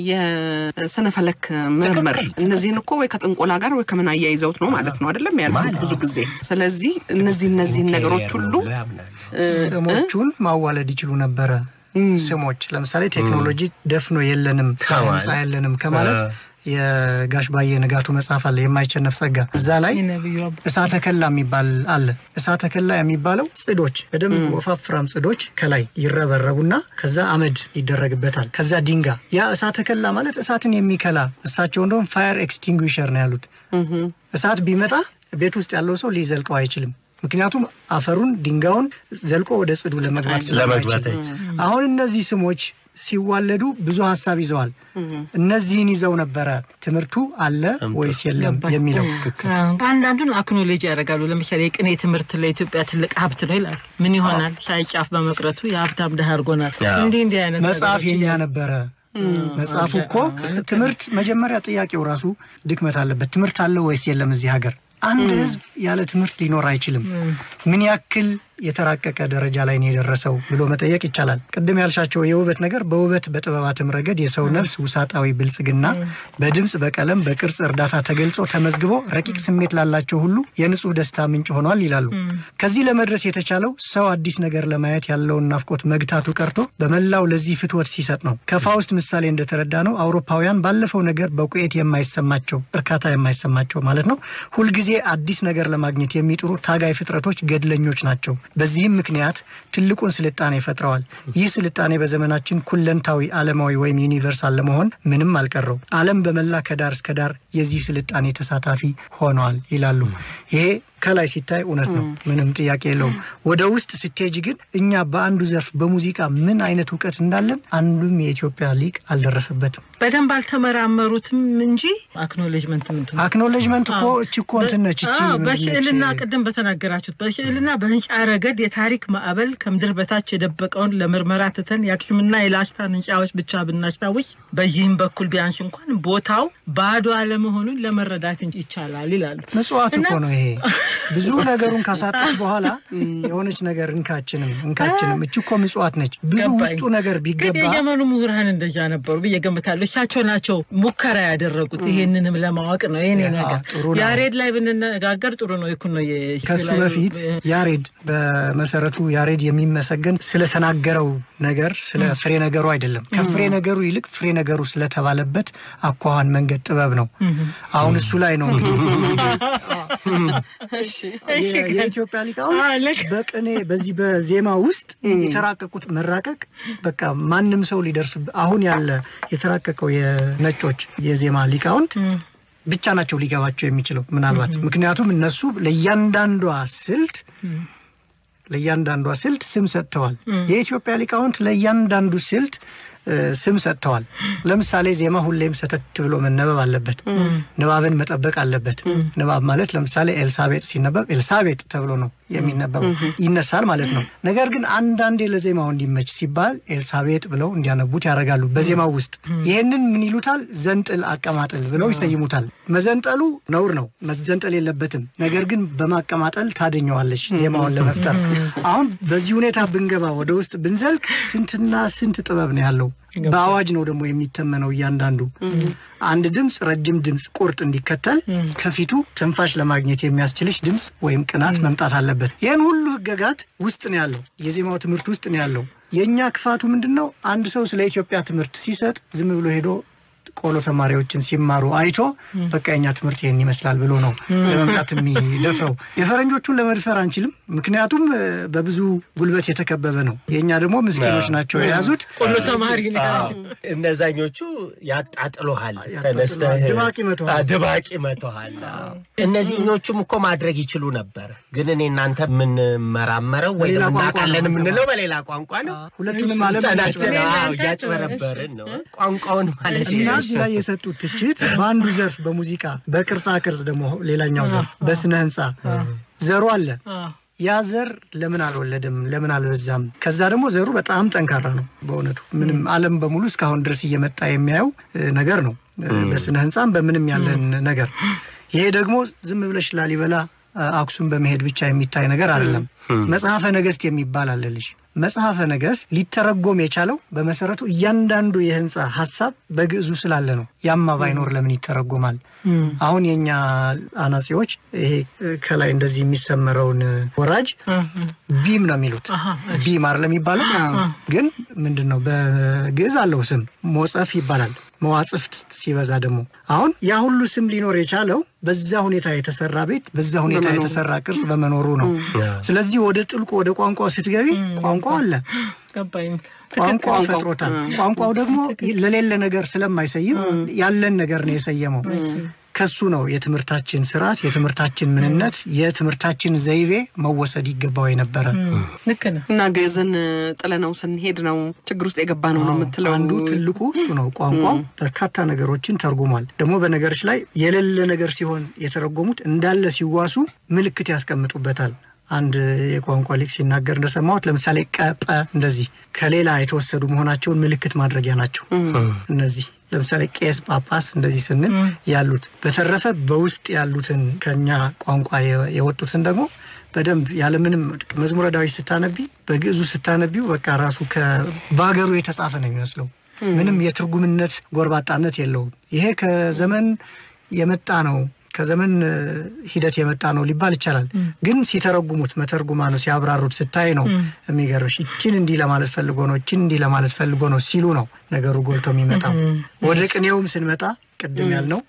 የስነ ፈለክ ምርምር ትክክል፣ እነዚህን እኮ ወይ ከጥንቆላ ጋር ወይ ከምን አያይዘውት ነው ማለት ነው አይደለም ያልፉት ብዙ ጊዜ። ስለዚህ እነዚህ እነዚህን ነገሮች ሁሉ ያምናሉ። ስሞቹን ማዋለድ ይችሉ ነበረ። ስሞች ለምሳሌ ቴክኖሎጂ ደፍኖ የለንም ከማለት ህንፃ የለንም ከማለት የጋሽ ባየ ንጋቱ መጽሐፍ አለ የማይቸነፍ ጸጋ እዛ ላይ የነብዩ አባ እሳተ ከላ የሚባል አለ። እሳተ ከላ የሚባለው ጽዶች በደንብ ወፋፍራም ጽዶች ከላይ ይረበረቡና ከዛ አመድ ይደረግበታል። ከዛ ድንጋ ያ እሳተ ከላ ማለት እሳትን የሚከላ እሳቸው እንደውም ፋየር ኤክስቲንጉሸር ነው ያሉት። እሳት ቢመጣ ቤት ውስጥ ያለው ሰው ሊዘልቀው አይችልም። ምክንያቱም አፈሩን ድንጋዩን ዘልቆ ወደ ጽዱ ለመግባት ለመግባት ስለማይችል አሁን እነዚህ ስሞች ሲዋለዱ ብዙ ሀሳብ ይዘዋል። እነዚህን ይዘው ነበረ ትምህርቱ አለ ወይስ የለም የሚለው አንዳንዱን አክኖሎጂ ያደርጋሉ። ለምሳሌ የቅኔ ትምህርት ለኢትዮጵያ ትልቅ ሀብት ነው ይላሉ። ምን ይሆናል ሻይ ጫፍ በመቅረቱ የሀብታም ድሃ አድርጎናል። አዎ። እንዲህ እንዲህ አይነት መጽሐፍ ነገሮች የኛ ነበረ። መጽሐፉ እኮ ትምህርት መጀመሪያ ጥያቄው ራሱ ድክመት አለበት። ትምህርት አለው ወይስ የለም? እዚህ ሀገር አንድ ህዝብ ያለ ትምህርት ሊኖር አይችልም። ምን ያክል የተራቀቀ ደረጃ ላይ ነው የደረሰው ብሎ መጠየቅ ይቻላል። ቅድም ያልሻቸው የውበት ነገር በውበት በጥበባትም ረገድ የሰው ነፍስ ውሳጣዊ ብልጽግና በድምፅ በቀለም በቅርጽ እርዳታ ተገልጾ ተመዝግቦ ረቂቅ ስሜት ላላቸው ሁሉ የንጹህ ደስታ ምንጭ ሆኗል ይላሉ። ከዚህ ለመድረስ የተቻለው ሰው አዲስ ነገር ለማየት ያለውን ናፍቆት መግታቱ ቀርቶ በመላው ለዚህ ፍትወት ሲሰጥ ነው። ከፋውስት ምሳሌ እንደተረዳ ነው አውሮፓውያን ባለፈው ነገር በቁኤት የማይሰማቸው እርካታ የማይሰማቸው ማለት ነው ሁልጊዜ አዲስ ነገር ለማግኘት የሚጥሩ ታጋይ ፍጥረቶች ገድለኞች ናቸው። በዚህም ምክንያት ትልቁን ስልጣኔ ፈጥረዋል። ይህ ስልጣኔ በዘመናችን ኩለንታዊ ዓለማዊ ወይም ዩኒቨርሳል ለመሆን ምንም አልቀረው። ዓለም በመላ ከዳር እስከ ዳር የዚህ ስልጣኔ ተሳታፊ ሆነዋል ይላሉ። ይሄ ከላይ ሲታይ እውነት ነው፣ ምንም ጥያቄ የለውም። ወደ ውስጥ ስትሄጅ ግን እኛ በአንዱ ዘርፍ በሙዚቃ ምን አይነት እውቀት እንዳለን አንዱም የኢትዮጵያ ሊቅ አልደረሰበትም። በደንብ አልተመራመሩትም እንጂ አክኖሌጅመንት ምንት ነው? አክኖሌጅመንት እኮ እቺ እኮ እንትን ነች እቺ አዎ፣ ምንድን ነች? በስዕልና ቅድም በተናገራችሁት በስዕልና በህንፃ ረገድ የታሪክ ማዕበል ከምድር በታች የደበቀውን ለምርመራ ትተን የአክሱምና የላስታን ህንፃዎች ብቻ ብናስታውስ በዚህም በኩል ቢያንስ እንኳን ቦታው ባዶ አለመሆኑን ለመረዳት ይቻላል ይላሉ። ምጽዋት እና- እኮ ነው ይሄ። ብዙ ነገሩን ካሳጣች በኋላ የሆነች ነገር እንካችንም እንካችንም እች እኮ ምጽዋት ነች። ብዙ ገባኝ። ውስጡ ነገር ግን ቢገባ የዘመኑ ምሁራን እንደዛ ነበሩ ብዬ ገምታለሁ። እሳቸው ናቸው ሙከራ ያደረጉት ይሄንንም ለማወቅ ነው። ይሄኔ ያ፣ ነገር ጥሩ ነው። ያሬድ ላይ ብንነጋገር ጥሩ ነው። ይኩን ነው የ- ከሱ ላይ- በፊት ያሬድ በመሰረቱ ያሬድ የሚመሰገን ስለተናገረው ነገር ስለ ፍሬ ነገሩ አይደለም። ከፍሬ ነገሩ ይልቅ ፍሬ ነገሩ ስለተባለበት አኳኋን መንገድ ጥበብ ነው። አሁን እሱ ላይ ነው እንግዲህ የ- የኢትዮጵያ ሊቃውንት አዎ፣ ልክ። በቅኔ በዚህ በዜማ ውስጥ የተራቀቁት መራቀቅ በቃ ማንም ሰው ሊደርስ አሁን ያለ የተራቀቀው የነጮች የዜማ ሊቃውንት ብቻ ናቸው ሊገባቸው የሚችለው ምናልባት ምክንያቱም እነሱ ለእያንዳንዷ ስልት ለእያንዳንዷ ስልት ስም ሰጥተዋል። የኢትዮጵያ ሊቃውንት ለእያንዳንዱ ስልት እ፣ ስም ሰጥተዋል። ለምሳሌ ዜማ ሁሌም ሰተት ብሎ መነበብ አለበት። ንባብን መጠበቅ አለበት። ንባብ ማለት ለምሳሌ ኤልሳቤጥ ሲነበብ ኤልሳቤጥ ተብሎ ነው የሚነበበው ይነሳል ማለት ነው። ነገር ግን አንዳንዴ ለዜማው እንዲመች ሲባል ኤልሳቤጥ ብለው እንዲያነቡት ያደርጋሉ በዜማው ውስጥ። ይህንን ምን ይሉታል? ዘንጥል አቀማጠል ብለው ይሰይሙታል። መዘንጠሉ ነውር ነው፣ መዘንጠል የለበትም። ነገር ግን በማቀማጠል ታደኘዋለች ዜማውን ለመፍጠር። አሁን በዚህ ሁኔታ ብንገባ ወደ ውስጥ ብንዘልቅ ስንትና ስንት ጥበብ ነው ያለው። በአዋጅ ነው ደግሞ የሚተመነው እያንዳንዱ አንድ ድምፅ ረጅም ድምፅ ቁርጥ እንዲከተል ከፊቱ ትንፋሽ ለማግኘት የሚያስችልሽ ድምፅ ወይም ቅናት መምጣት አለበት። ይህን ሁሉ ህገጋት ውስጥ ነው ያለው፣ የዜማው ትምህርት ውስጥ ነው ያለው። የእኛ ክፋቱ ምንድን ነው? አንድ ሰው ስለ ኢትዮጵያ ትምህርት ሲሰጥ ዝም ብሎ ሄዶ ቆሎ ተማሪዎችን ሲማሩ አይቶ በቃ የኛ ትምህርት ይህን ይመስላል ብሎ ነው ለመምጣት የሚደፍረው። የፈረንጆቹን ለመድፈር አንችልም፣ ምክንያቱም እ፣ በብዙ ጉልበት የተከበበ ነው። የእኛ ደግሞ ምስኪኖች ናቸው የያዙት። ቆሎ ተማሪ ነው ያለው። እነዛኞቹ ያጣጥሉሃል፣ ያጣጥሉሃል፣ ተነስተህ ድባቅ ይመቱሃል። አዎ፣ ድባቅ ይመቱሃል። አዎ። እነዚህኞቹም እኮ ማድረግ ይችሉ ነበር፣ ግን እኔ እናንተ የምንመራመረው ወይ በሌላ ቋንቋ ነው እናውቃለን የምንሰማው። የምንለው በሌላ ቋንቋ ነው። ሁለቱንም ዓለም ስልጠናችን እያጭበረበርን አዎ፣ እያጭበረበርን ነው ቋንቋውን ማለት እና ነው። እዚህ ላይ የሰጡት ትችት በአንዱ ዘርፍ በሙዚቃ በቅርጻ ቅርጽ ደግሞ ሌላኛው ዘርፍ በስነ ህንፃ ዘሩ አለ። ያ ዘር ለምን አልወለድም? ለምን አልበዛም? ከዛ ደግሞ ዘሩ በጣም ጠንካራ ነው። በእውነቱ ምንም ዓለም በሙሉ እስካሁን ድረስ እየመጣ የሚያየው እ, ነገር ነው እ, በስነ ህንፃም በምንም ያለን ነገር። ይሄ ደግሞ ዝም ብለሽ ላሊበላ እ, አክሱም በመሄድ ብቻ የሚታይ ነገር አይደለም። መጽሐፈ ነገስት የሚባል አለ ልጅ መጽሐፈ ነገስት ሊተረጎም የቻለው በመሰረቱ እያንዳንዱ የህንፃ ሀሳብ በግዕዙ ስላለ ነው። ያማ ባይኖር ለምን ይተረጎማል? አሁን የኛ አናጺዎች ይሄ እ, ከላይ እንደዚህ የሚሰመረውን እ, ወራጅ ቢም ነው የሚሉት። ቢም አይደለም የሚባለው፣ ግን ምንድን ነው በግዕዝ አለው ስም ሞጸፍ ይባላል። መዋጽፍት ሲበዛ ደግሞ አሁን ያ ሁሉ ስም ሊኖር የቻለው በዛ ሁኔታ የተሰራ ቤት በዛ ሁኔታ የተሰራ ቅርጽ በመኖሩ ነው። ስለዚህ ወደ ጥልቁ ወደ ቋንቋው ስትገቢ ቋንቋው አለ። ገባኝ። ቋንቋው ፈጥሮታል። ቋንቋው ደግሞ ለሌለ ነገር ስለማይሰይም ያለን ነገር ነው የሰየመው። ከሱ ነው የትምህርታችን ስርዓት፣ የትምህርታችን ምንነት፣ የትምህርታችን ዘይቤ መወሰድ ይገባው የነበረ ልክ ነው። እና ግዕዝን ጥለነው ስንሄድ ነው ችግር ውስጥ የገባ ነው ነው የምትለው። አንዱ ትልቁ እሱ ነው። ቋንቋው በርካታ ነገሮችን ተርጉሟል። ደግሞ በነገሮች ላይ የሌለ ነገር ሲሆን የተረጎሙት እንዳለ ሲዋሱ ምልክት ያስቀምጡበታል። አንድ የቋንቋ ሊቅ ሲናገር እንደሰማሁት ለምሳሌ ቀጠ እንደዚህ ከሌላ የተወሰዱ መሆናቸውን ምልክት ማድረጊያ ናቸው። እነዚህ ለምሳሌ ቄስ፣ ጳጳስ እንደዚህ ስንል ያሉት። በተረፈ በውስጥ ያሉትን ከኛ ቋንቋ የ- የወጡትን ደግሞ በደንብ ያለምንም መዝሙረ ዳዊት ስታነቢ በግዕዙ ስታነቢው በቃ ራሱ በሀገሩ የተጻፈ ነው የሚመስለው። ምንም የትርጉምነት ጎርባጣነት የለውም። ይሄ ከዘመን የመጣ ነው ከዘመን እ, ሂደት የመጣ ነው ሊባል ይቻላል። ግን ሲተረጉሙት መተርጉማ ነው ሲያብራሩት ስታይ ነው የሚገርምሽ። ይችን እንዲህ ለማለት ፈልጎ ነው፣ ይችን እንዲህ ለማለት ፈልጎ ነው ሲሉ ነው ነገሩ ጎልቶ የሚመጣው። ወደ ቅኔውም ስንመጣ ቅድም ያልነው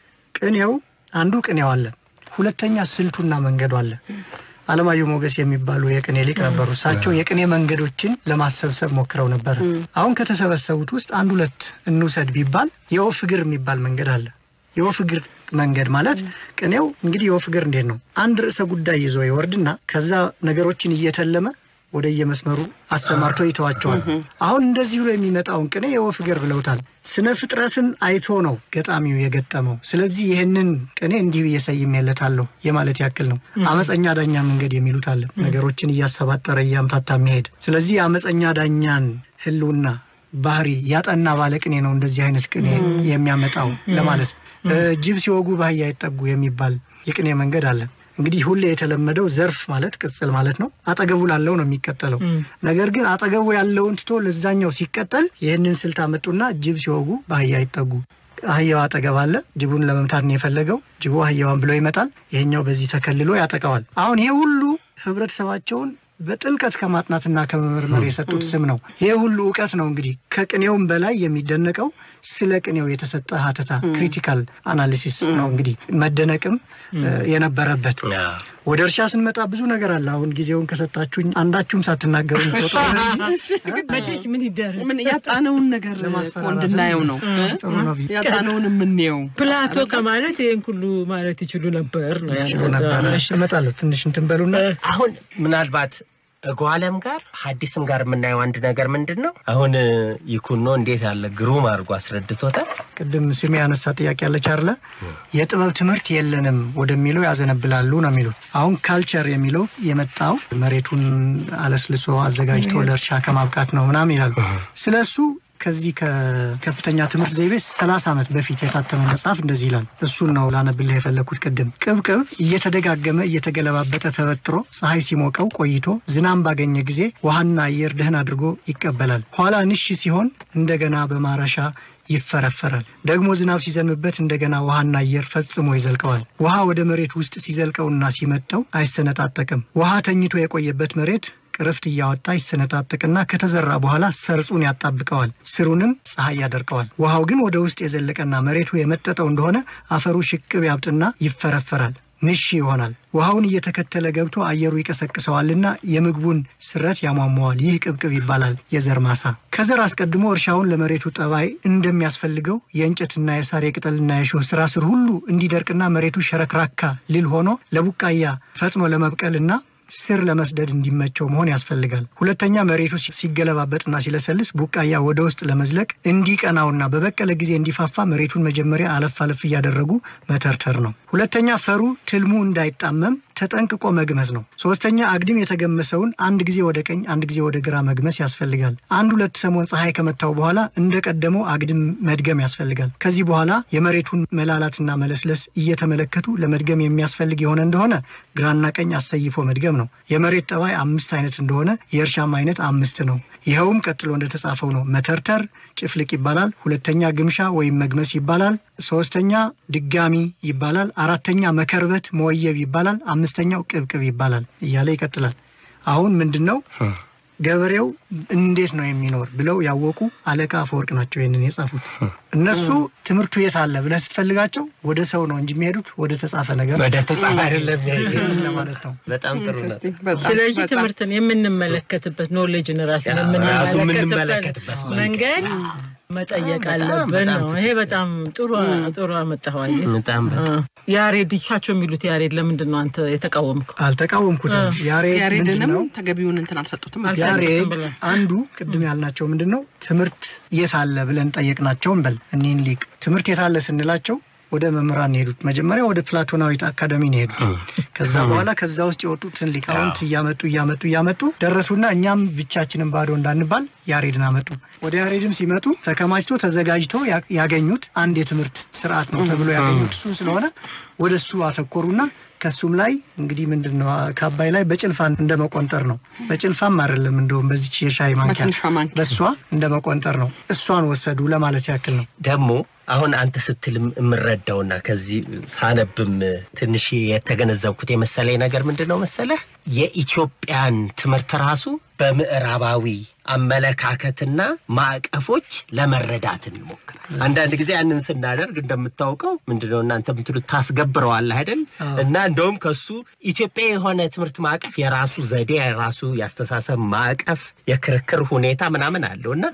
ቅኔው አንዱ ቅኔው አለ፣ ሁለተኛ ስልቱና መንገዱ አለ። አለማየሁ ሞገስ የሚባሉ የቅኔ ሊቅ ነበሩ። እሳቸው የቅኔ መንገዶችን ለማሰብሰብ ሞክረው ነበር። አሁን ከተሰበሰቡት ውስጥ አንድ ሁለት እንውሰድ ቢባል የወፍ እግር የሚባል መንገድ አለ። የወፍ እግር መንገድ ማለት ቅኔው እንግዲህ የወፍ እግር እንዴት ነው? አንድ ርዕሰ ጉዳይ ይዞ ይወርድና ከዛ ነገሮችን እየተለመ ወደ የመስመሩ አሰማርቶ ይተዋቸዋል። አሁን እንደዚህ ብሎ የሚመጣውን ቅኔ የወፍ እግር ብለውታል። ስነ ፍጥረትን አይቶ ነው ገጣሚው የገጠመው። ስለዚህ ይህንን ቅኔ እንዲህ ብዬ ሰይሜለታለሁ የማለት ያክል ነው። አመፀኛ ዳኛ መንገድ የሚሉት አለ። ነገሮችን እያሰባጠረ እያምታታ የሚሄድ ስለዚህ የአመፀኛ ዳኛን ህልውና ባህሪ ያጠና ባለ ቅኔ ነው እንደዚህ አይነት ቅኔ የሚያመጣው ለማለት እ፣ ጅብ ሲወጉ ባህያ ይጠጉ የሚባል የቅኔ መንገድ አለ። እንግዲህ ሁሌ የተለመደው ዘርፍ ማለት ቅጽል ማለት ነው። አጠገቡ ላለው ነው የሚቀጠለው። ነገር ግን አጠገቡ ያለውን ትቶ ለዛኛው ሲቀጠል ይህንን ስልት አመጡና ጅብ ሲወጉ ባህያ ይጠጉ አህያው አጠገብ አለ። ጅቡን ለመምታት ነው የፈለገው። ጅቡ አህያዋን ብሎ ይመጣል። ይሄኛው በዚህ ተከልሎ ያጠቃዋል። አሁን ይሄ ሁሉ ህብረተሰባቸውን በጥልቀት ከማጥናትና ከመመርመር የሰጡት ስም ነው። ይሄ ሁሉ እውቀት ነው እንግዲህ ከቅኔውም በላይ የሚደነቀው ስለ ቅኔው የተሰጠ ሀተታ ክሪቲካል አናሊሲስ ነው እንግዲህ መደነቅም እ፣ የነበረበት። ወደ እርሻ ስንመጣ ብዙ ነገር አለ። አሁን ጊዜውን ከሰጣችሁኝ አንዳችሁም ሳትናገሩ ልትወጡ ነው እንጂ መቼስ ምን ይደረግ ምን ያጣነውን ነገር እኮ ለማስፈራራት እንድናየው ነው ጥሩ ነው ብዬ ያጣነውን የምንየው። ፕላቶ ከማለት ይህን ሁሉ ማለት ይችሉ ነበር ነው ችሎ ያለው። ነበረ። እመጣለሁ ትንሽ እንትን በሉና አሁን ምናልባት እጓለም ጋር ሐዲስም ጋር የምናየው አንድ ነገር ምንድን ነው? አሁን ይኩኖ እንዴት ያለ ግሩም አድርጎ አስረድቶታል። ቅድም ስሜ ያነሳ ጥያቄ ያለች አለ የጥበብ ትምህርት የለንም ወደሚለው ያዘነብላሉ ነው የሚሉት። አሁን ካልቸር የሚለው የመጣው መሬቱን አለስልሶ አዘጋጅቶ ለእርሻ ከማብቃት ነው ምናምን ይላሉ። ስለ እሱ ከዚህ ከከፍተኛ ትምህርት ዘይቤ 30 ዓመት በፊት የታተመ መጽሐፍ እንደዚህ ይላል። እሱን ነው ላነብልህ የፈለግኩት ቅድም። ቅብቅብ እየተደጋገመ እየተገለባበጠ ተበጥሮ ፀሐይ ሲሞቀው ቆይቶ ዝናብ ባገኘ ጊዜ ውሃና አየር ደህን አድርጎ ይቀበላል። ኋላ ንሽ ሲሆን እንደገና በማረሻ ይፈረፈራል። ደግሞ ዝናብ ሲዘንብበት እንደገና ውሃና አየር ፈጽሞ ይዘልቀዋል። ውሃ ወደ መሬት ውስጥ ሲዘልቀውና ሲመጠው አይሰነጣጠቅም። ውሃ ተኝቶ የቆየበት መሬት ቅርፍት እያወጣ ይሰነጣጥቅና ከተዘራ በኋላ ሰርጹን ያጣብቀዋል። ስሩንም ፀሐይ ያደርቀዋል። ውሃው ግን ወደ ውስጥ የዘለቀና መሬቱ የመጠጠው እንደሆነ አፈሩ ሽቅብ ያብጥና ይፈረፈራል። ንሺ ይሆናል። ውሃውን እየተከተለ ገብቶ አየሩ ይቀሰቅሰዋልና የምግቡን ስረት ያሟሟዋል። ይህ ቅብቅብ ይባላል የዘር ማሳ። ከዘር አስቀድሞ እርሻውን ለመሬቱ ጠባይ እንደሚያስፈልገው የእንጨትና የሳር የቅጠልና የሾህ ስራ ስር ሁሉ እንዲደርቅና መሬቱ ሸረክራካ ልል ሆኖ ለቡቃያ ፈጥኖ ለመብቀልና ስር ለመስደድ እንዲመቸው መሆን ያስፈልጋል። ሁለተኛ መሬቱ ሲ- ሲገለባበጥና ሲለሰልስ ቡቃያ ወደ ውስጥ ለመዝለቅ እንዲቀናውና በበቀለ ጊዜ እንዲፋፋ መሬቱን መጀመሪያ አለፍ አለፍ እያደረጉ መተርተር ነው። ሁለተኛ ፈሩ ትልሙ እንዳይጣመም ተጠንቅቆ መግመስ ነው። ሶስተኛ አግድም የተገመሰውን አንድ ጊዜ ወደ ቀኝ አንድ ጊዜ ወደ ግራ መግመስ ያስፈልጋል። አንድ ሁለት ሰሞን ፀሐይ ከመታው በኋላ እንደ ቀደመው አግድም መድገም ያስፈልጋል። ከዚህ በኋላ የመሬቱን መላላትና መለስለስ እየተመለከቱ ለመድገም የሚያስፈልግ የሆነ እንደሆነ ግራና ቀኝ አሰይፎ መድገም ነው። የመሬት ጠባይ አምስት አይነት እንደሆነ የእርሻም አይነት አምስት ነው። ይኸውም ቀጥሎ እንደተጻፈው ነው። መተርተር ጭፍልቅ ይባላል። ሁለተኛ ግምሻ ወይም መግመስ ይባላል። ሶስተኛ ድጋሚ ይባላል። አራተኛ መከርበት መወየብ ይባላል። አምስተኛው ቅብቅብ ይባላል እያለ ይቀጥላል። አሁን ምንድን ነው ገበሬው እንዴት ነው የሚኖር ብለው ያወቁ አለቃ አፈወርቅ ናቸው ይህንን የጻፉት። እነሱ ትምህርቱ የት አለ ብለህ ስትፈልጋቸው ወደ ሰው ነው እንጂ የሚሄዱት ወደ ተጻፈ ነገር ወደ ተጻፈ አይደለም ይሄንን ለማለት ነው። በጣም ጥሩ ነው። ኢንትረስቲንግ በጣም ስለዚህ በጣም ትምህርትን የምንመለከትበት ኖሌጅን ራሱን ራሱ የምንመለከትበት የምንመለከትበት መንገድ መጠየቅ አለብን ነው። ይሄ በጣም ጥሩ ጥሩ አመጣኸው። በጣም በጣም ያሬድ ይቻቸው የሚሉት ያሬድ ለምንድን ነው አንተ የተቃወምከው? አልተቃወምኩትም። ያሬድ ምንድን ያሬድንም ነው ተገቢውን እንትን አልሰጡትም። አልሰጡትም ያሬድ ብለን። አንዱ ቅድም ያልናቸው ምንድን ነው ትምህርት የት አለ ብለን ጠየቅናቸውን በል እኒህን ሊቅ ትምህርት የት አለ ስንላቸው ወደ መምህራን ነው የሄዱት። መጀመሪያ ወደ ፕላቶናዊት አካዳሚ ነው የሄዱት። ከዛ በኋላ ከዛ ውስጥ የወጡትን ሊቃውንት እያመጡ እያመጡ እያመጡ ደረሱና እኛም ብቻችንን ባዶ እንዳንባል ያሬድን አመጡ። ወደ ያሬድም ሲመጡ ተከማችቶ ተዘጋጅቶ ያ- ያገኙት አንድ የትምህርት ስርዓት ነው ተብሎ ያገኙት እሱ ስለሆነ ወደ እሱ አተኮሩና ከሱም ላይ እንግዲህ ምንድን ነው ከአባይ ላይ በጭልፋ እንደ መቆንጠር ነው። በጭልፋም አይደለም እንደውም በዚች የሻይ ማንኪያ በትንሿ ማንኪያ። በእሷ እንደ መቆንጠር ነው። እሷን ወሰዱ ለማለት ያክል ነው። ደግሞ አሁን አንተ ስትል የምረዳውና ከዚህ ሳነብም ትንሽ የተገነዘብኩት የመሰለኝ ነገር ምንድን ነው መሰለህ የኢትዮጵያን ትምህርት ራሱ በምዕራባዊ አመለካከትና ማዕቀፎች ለመረዳት እንሞክራል። አንዳንድ ጊዜ ያንን ስናደርግ እንደምታውቀው ምንድነው እናንተ ምትሉት ታስገብረዋለህ አይደል? እና እንደውም ከሱ ኢትዮጵያ የሆነ ትምህርት ማዕቀፍ የራሱ ዘዴ፣ የራሱ የአስተሳሰብ ማዕቀፍ፣ የክርክር ሁኔታ ምናምን አለው እና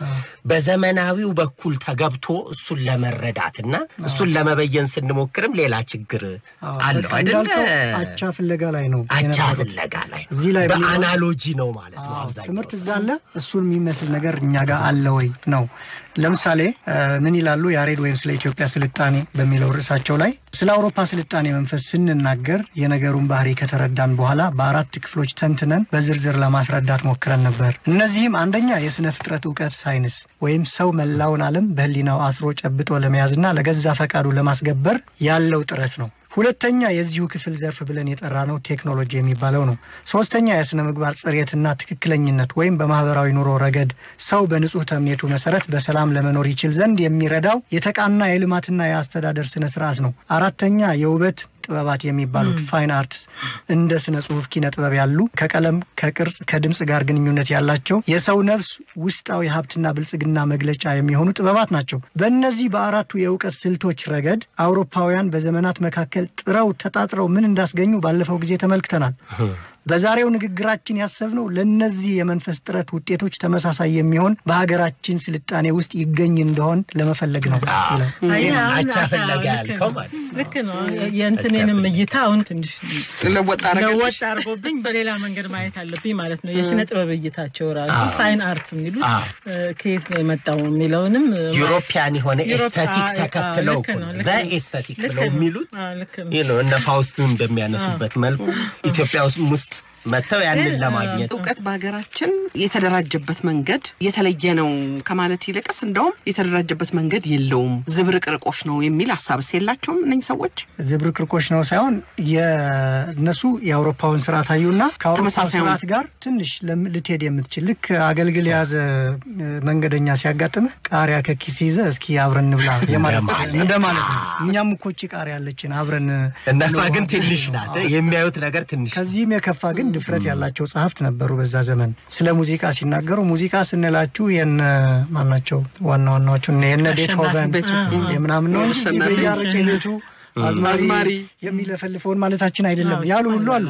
በዘመናዊው በኩል ተገብቶ እሱን ለመረዳትና እሱን ለመበየን ስንሞክርም ሌላ ችግር አለው በቃ አይደለ? እንዳልከው አቻ ፍለጋ ላይ ነው አቻ የነበሩት። ፍለጋ ላይ ነው። እዚህ ላይ ምን ይሆናል? በአናሎጂ ነው ማለት ነው አዎ፣ አብዛኛው ትምህርት እዛ አለ። እሱን የሚመስል ነገር እኛ ጋር አለ ወይ ነው። ለምሳሌ እ፣ ምን ይላሉ ያሬድ ወይም ስለ ኢትዮጵያ ስልጣኔ በሚለው ርዕሳቸው ላይ ስለ አውሮፓ ስልጣኔ መንፈስ ስንናገር የነገሩን ባህሪ ከተረዳን በኋላ በአራት ክፍሎች ተንትነን በዝርዝር ለማስረዳት ሞክረን ነበር። እነዚህም አንደኛ የስነ ፍጥረት እውቀት ሳይንስ ወይም ሰው መላውን ዓለም በህሊናው አስሮ ጨብጦ ለመያዝና ለገዛ ፈቃዱ ለማስገበር ያለው ጥረት ነው። ሁለተኛ የዚሁ ክፍል ዘርፍ ብለን የጠራ ነው ቴክኖሎጂ የሚባለው ነው። ሶስተኛ የስነ ምግባር ጽሬትና ትክክለኝነት ወይም በማህበራዊ ኑሮ ረገድ ሰው በንጹህ ተምኔቱ መሰረት በሰላም ለመኖር ይችል ዘንድ የሚረዳው የተቃና የልማትና የአስተዳደር ስነ ስርዓት ነው። አራተኛ የውበት ጥበባት የሚባሉት ፋይን አርትስ እንደ ስነ ጽሁፍ፣ ኪነ ጥበብ ያሉ ከቀለም፣ ከቅርጽ፣ ከድምፅ ጋር ግንኙነት ያላቸው የሰው ነፍስ ውስጣዊ ሀብትና ብልጽግና መግለጫ የሚሆኑ ጥበባት ናቸው። በእነዚህ በአራቱ የእውቀት ስልቶች ረገድ አውሮፓውያን በዘመናት መካከል ጥረው ተጣጥረው ምን እንዳስገኙ ባለፈው ጊዜ ተመልክተናል። በዛሬው ንግግራችን ያሰብነው ለእነዚህ የመንፈስ ጥረት ውጤቶች ተመሳሳይ የሚሆን በሀገራችን ስልጣኔ ውስጥ ይገኝ እንደሆን ለመፈለግ ነው ይላል። አየህ፣ አሁን አቻ አቻ- ፍለጋ ልክ ያልከው ነው። ማለት ነው። ልክ ነው። የእንትኔንም እይታ አሁን ትንሽ ለወጥ አረገልሽ ለወጥ አድርጎብኝ በሌላ መንገድ ማየት አለብኝ ማለት ነው። የስነ ጥበብ እይታቸው ራሱ ፋይን አርት የሚሉት አዎ። እ፣ ከየት ነው የመጣው የሚለውንም እ፣ ዩሮፒያን የሆነ ዩሮፕ- ኤስቴቲክ አዎ፣ ተከትለው ልክ ነው፣ እኮ ልክ ነው። በኤስቴቲክ ልክ ብለው ነው። የሚሉት አዎ፣ ልክ ነው። ይህ ነው። እነ ፋውስትን በሚያነሱበት መልኩ ኢትዮጵያ ውስጥ ውስጥ መጥተው ያንን ለማግኘት እውቀት በሀገራችን የተደራጀበት መንገድ የተለየ ነው ከማለት ይልቅስ እንደውም የተደራጀበት መንገድ የለውም፣ ዝብርቅርቆች ነው የሚል ሀሳብስ የላቸውም እነኝህ ሰዎች? ዝብርቅርቆች ነው ሳይሆን የእነሱ የአውሮፓውን ስርዓት አዩና ከአውሮፓ ተመሳሳዩን። ስርዓት ጋር ትንሽ ለም- ልትሄድ የምትችል ልክ አገልግል የያዘ እ፣ መንገደኛ ሲያጋጥምህ ቃሪያ ከኪስ ይዘ እስኪ አብረን እንብላ የማለት እንደማለት ነው። እኛም እኮ እቺ ቃሪያ ያለችን አብረን እነሷ እንብላ። ግን ትንሽ ናት። የሚያዩት ነገር ትንሽ ከዚህም የከፋ ግን ድፍረት ያላቸው ጸሐፍት ነበሩ በዛ ዘመን። ስለ ሙዚቃ ሲናገሩ ሙዚቃ ስንላችሁ የነ ማናቸው ዋና ዋናዎቹ እነ የነ ቤትሆቨን ቤትሆቨን። የምናምን ነው እንጂ እዚህ አሸናፊ። በየአረቄ ቤቱ አዝማሪ አዝማሪ የሚለፈልፈውን ማለታችን አይደለም ያሉ ሁሉ አሉ።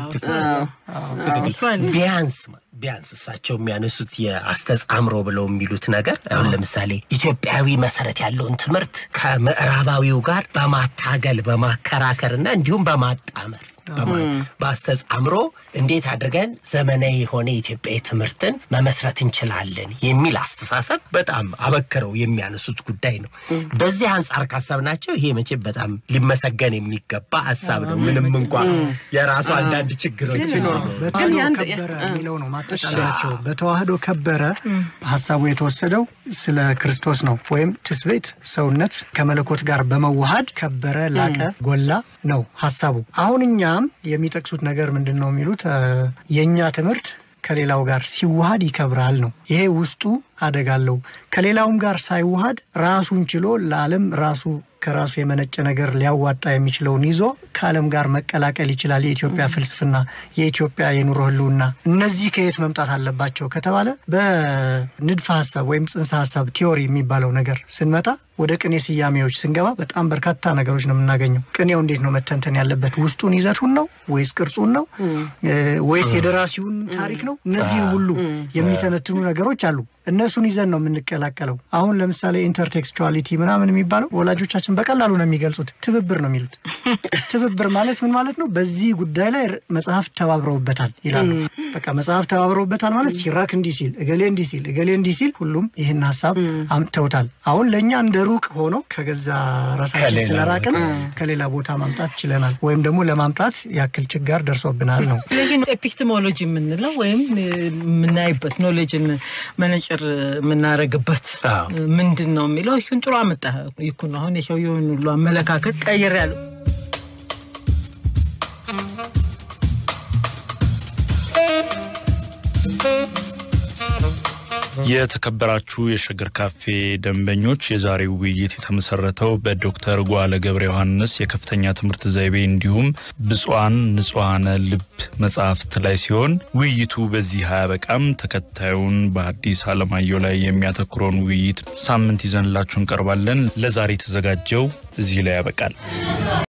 እሱ አለ። ቢያንስ ቢያንስ እሳቸው የሚያነሱት የአስተጻምሮ ብለው የሚሉት ነገር አሁን ለምሳሌ ኢትዮጵያዊ መሰረት ያለውን ትምህርት ከምዕራባዊው ጋር በማታገል በማከራከርና እንዲሁም በማጣመር በማ- በአስተጻምሮ እንዴት አድርገን ዘመናዊ የሆነ የኢትዮጵያዊ ትምህርትን መመስረት እንችላለን የሚል አስተሳሰብ በጣም አበክረው የሚያነሱት ጉዳይ ነው። በዚህ አንጻር ካሰብናቸው ይሄ መቼም በጣም ሊመሰገን የሚገባ ሀሳብ ነው። ምንም እንኳ የራሱ አንዳንድ ችግሮች ቢኖሩ በተዋህዶ ያን- ከበረ የሚለው ነው ማጠቃለያቸው። በተዋህዶ ከበረ ሀሳቡ የተወሰደው ስለ ክርስቶስ ነው። ወይም ትስቤት ሰውነት ከመለኮት ጋር በመዋሃድ ከበረ፣ ላቀ፣ ጎላ ነው ሀሳቡ። አሁን እኛም የሚጠቅሱት ነገር ምንድን ነው የሚሉት እ፣ የእኛ ትምህርት ከሌላው ጋር ሲዋሃድ ይከብራል ነው። ይሄ ውስጡ አደጋ አለው። ከሌላውም ጋር ሳይዋሃድ ራሱን ችሎ ለዓለም ራሱ ከራሱ የመነጨ ነገር ሊያዋጣ የሚችለውን ይዞ ከዓለም ጋር መቀላቀል ይችላል። የኢትዮጵያ ፍልስፍና፣ የኢትዮጵያ የኑሮ ህልውና እነዚህ ከየት መምጣት አለባቸው ከተባለ በንድፈ ሀሳብ ወይም ጽንሰ ሀሳብ ቲዮሪ የሚባለው ነገር ስንመጣ ወደ ቅኔ ስያሜዎች ስንገባ በጣም በርካታ ነገሮች ነው የምናገኘው። ቅኔው እንዴት ነው መተንተን ያለበት? ውስጡን ይዘቱን ነው ወይስ ቅርጹን ነው እ፣ ወይስ የደራሲውን ታሪክ ነው? እነዚህ ሁሉ የሚተነትኑ ነገሮች አሉ። እነሱን ይዘን ነው የምንቀላቀለው። አሁን ለምሳሌ ኢንተርቴክስቹዋሊቲ ምናምን የሚባለው ወላጆቻችን በቀላሉ ነው የሚገልጹት። ትብብር ነው የሚሉት። ትብብር ማለት ምን ማለት ነው? በዚህ ጉዳይ ላይ ር- መጽሐፍ ተባብረውበታል ይላሉ። በቃ መጽሐፍ ተባብረውበታል ማለት ሲራክ እንዲህ ሲል፣ እገሌ እንዲህ ሲል፣ እገሌ እንዲህ ሲል ሁሉም ይህን ሀሳብ አምጥተውታል። አሁን ለእኛ እንደ ሩቅ ሆኖ ከገዛ ራሳችን ከሌላ ስለራቅን ከሌላ ቦታ ማምጣት ችለናል፣ ወይም ደግሞ ለማምጣት ያክል ችጋር ደርሶብናል ነው። ስለዚህ ኤፒስቴሞሎጂ የምንለው ወይም እ፣ የምናይበት ኖሌጅን መነጽር የምናደርግበት አዎ። ምንድን ነው የሚለው እሱን ጥሩ አመጣ ይኩን አሁን የሰውየውን ሁሉ አመለካከት ቀይር ያለው የተከበራችሁ የሸገር ካፌ ደንበኞች የዛሬው ውይይት የተመሰረተው በዶክተር ጓለ ገብረ ዮሐንስ የከፍተኛ ትምህርት ዘይቤ እንዲሁም ብፁዓን ንጹሐነ ልብ መጽሐፍት ላይ ሲሆን ውይይቱ በዚህ አያበቃም። ተከታዩን በሐዲስ ዓለማየሁ ላይ የሚያተኩረውን ውይይት ሳምንት ይዘንላችሁ እንቀርባለን። ለዛሬ የተዘጋጀው እዚህ ላይ ያበቃል።